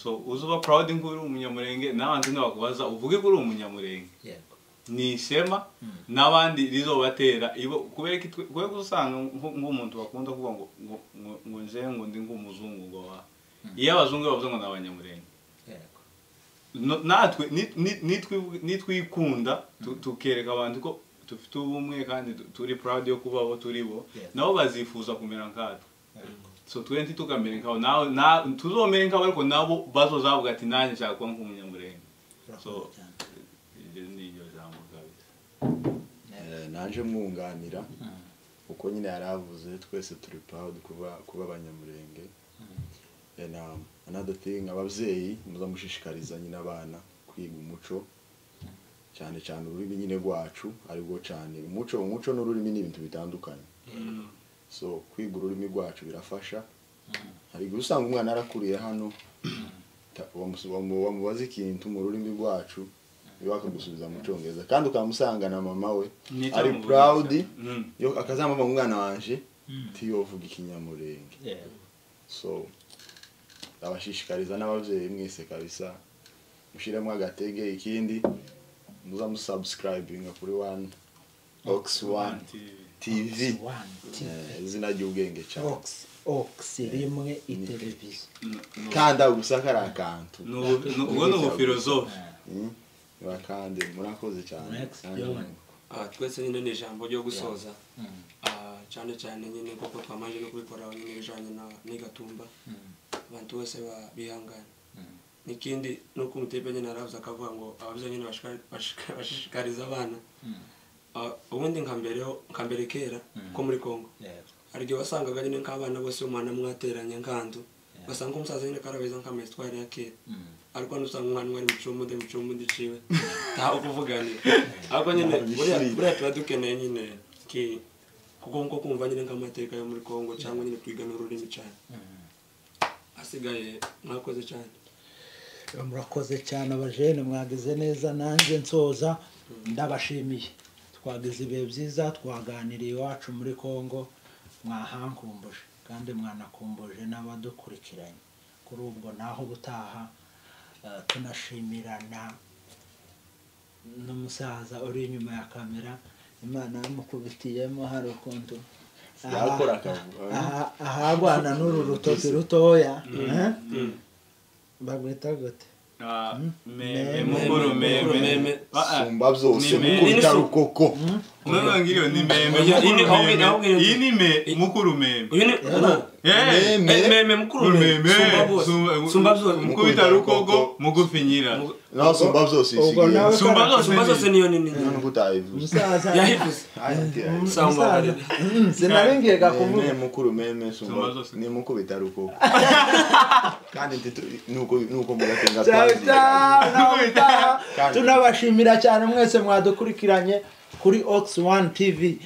so uzuba proud nk'uri umunyamurenge n'abandi ntibakubaza uvuge ko uri umunyamurenge yego ni ishema n'abandi rizobatera ibo kubera ko itwe- kubera ko usanga nk- nk'umuntu bakunda kuvuga ngo ngo ngo ngo nje ngo ndi nk'umuzungu ngo wa iyo abazungu bavuze ngo ni abanyamurenge yego No- natwe ni- ni- nitwi- nitwikunda tu- tukereka abantu ko dufite ubumwe kandi tu- turi proud yo kuba abo turi bo Yeah. nabo bazifuza kumera nkatwe so twe ntitukamere nkabo nawe na- tuzomere nkabo ariko nabo bazozavuga ati nanjye nshaka kuba nk'umunyamurenge so Urakoze cyane. iryo ni iryo jambo kabisa Eh, naje mwunganira uko nyine yari avuze twese turi proud kuba kuba abanyamurenge then um, another thing ababyeyi muza mushishikariza nyine abana kwiga umuco cyane cyane ururimi nyine rwacu aribwo cyane umuco umuco n'ururimi ni ibintu bitandukanye so kwiga ururimi rwacu birafasha hari igihe usanga umwana yarakuriye hano ta- wamusu- wamu- wamubaza ikintu mu rurimi rwacu niba bakamusubiza mu cyongereza kandi ukamusanga na mama we ari Nitamuvugisha. proud Mm. yo akazamuva umwana wanje tiyo uvuga ikinyamurenge yego so ndabashishikariza n'ababyeyi mwese kabisa mushyiremo agatege ikindi muza musubscribinga kuri one ox one Ati- tv wani tivi Eh, izina ry'ubwenge cyane ogisi ogisi rimwe iteleviziyo kanda gusa kari akantu ni ubu- ni- ubwo ni ubufilozofe Mm, murakande murakoze cyane Next, Kandi John. mwunguka. Ah, twese nyine ni ijambo ryo gusoza Ah, cyane cyane nyine kuko twamaze no kubikora nyine bijanye na n'igatumba abantu bose ba- bihangane n'ikindi nuko umutipe nyine aravuze akavuga ngo ababyeyi nyine bashika- bashika- bashishikariza abana Ah, ubundi nka mbere nka mbere kera ko muri Kongo hari igihe wasangaga nyine nk'abana bose umwana mwateranye nkandu basanga umusaza nyine karabeza nk'amayitwari ya kera ariko nusanga umwana wari mucumude mucumude iciwe ntaho kuvuganira ariko nyine buriya buriya tuba dukeneye nyine ki kuko nko kumva nyine nk'amateka yo muri kongo cyangwa nyine twiga n'ururimi cyane asigaye mwakoze cyane murakoze cyane abajene mwagize neza nanjye nsoza ndabashimiye twagize ibihe byiza twaganiriye iwacu muri congo mwahankumbuje kandi mwanakumbuje n'abadukurikiranye kuri ubwo naho gutaha eh, tunashimirana n'umusaza uri inyuma ya kamera imana yamukubitiyemo hari ukuntu Yakora akavuga. aha- ahagwana n'uru rutoki rutoya eh? bagwita gute Ah, me- Meme, mukuru mukuru, meme. meme Ah, ah. sumba Ni byose meme. mukubita rukoko Mwana wangu ni meme Oya, ini- mukuru ahubwo- ahubwo meme iyo- iyi ni me mukuru meme uyu ni Eh, Meme. Eh, meme mukuru meme sumba bose Sumba- sumba byose Mukuru. mukubita rukogo mugufi nyira Mugu- naho sumba byose ubwo nawe isigaye Sumba zose sumba zose niyo nini none kutayivuze umusaza yahivuze Sawa, umusaza mbabarira. Mm, sinarengaga meme kuvuga mukuru meme sumba Sumba zose. ni mukubita rukoko kandi ntitu- nuko nuko mugatenga Ciao, twazi ciao, nawe utaha. Kandi- tunabashimira cyane mwese mwadukurikiranye kuri ox one tv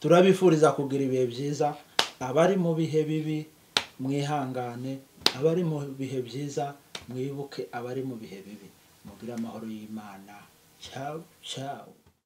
turabifuriza kugira ibihe byiza abari mu bihe bibi mwihangane abari mu bihe byiza mwibuke abari mu bihe bibi mugire amahoro y'imana ciao ciao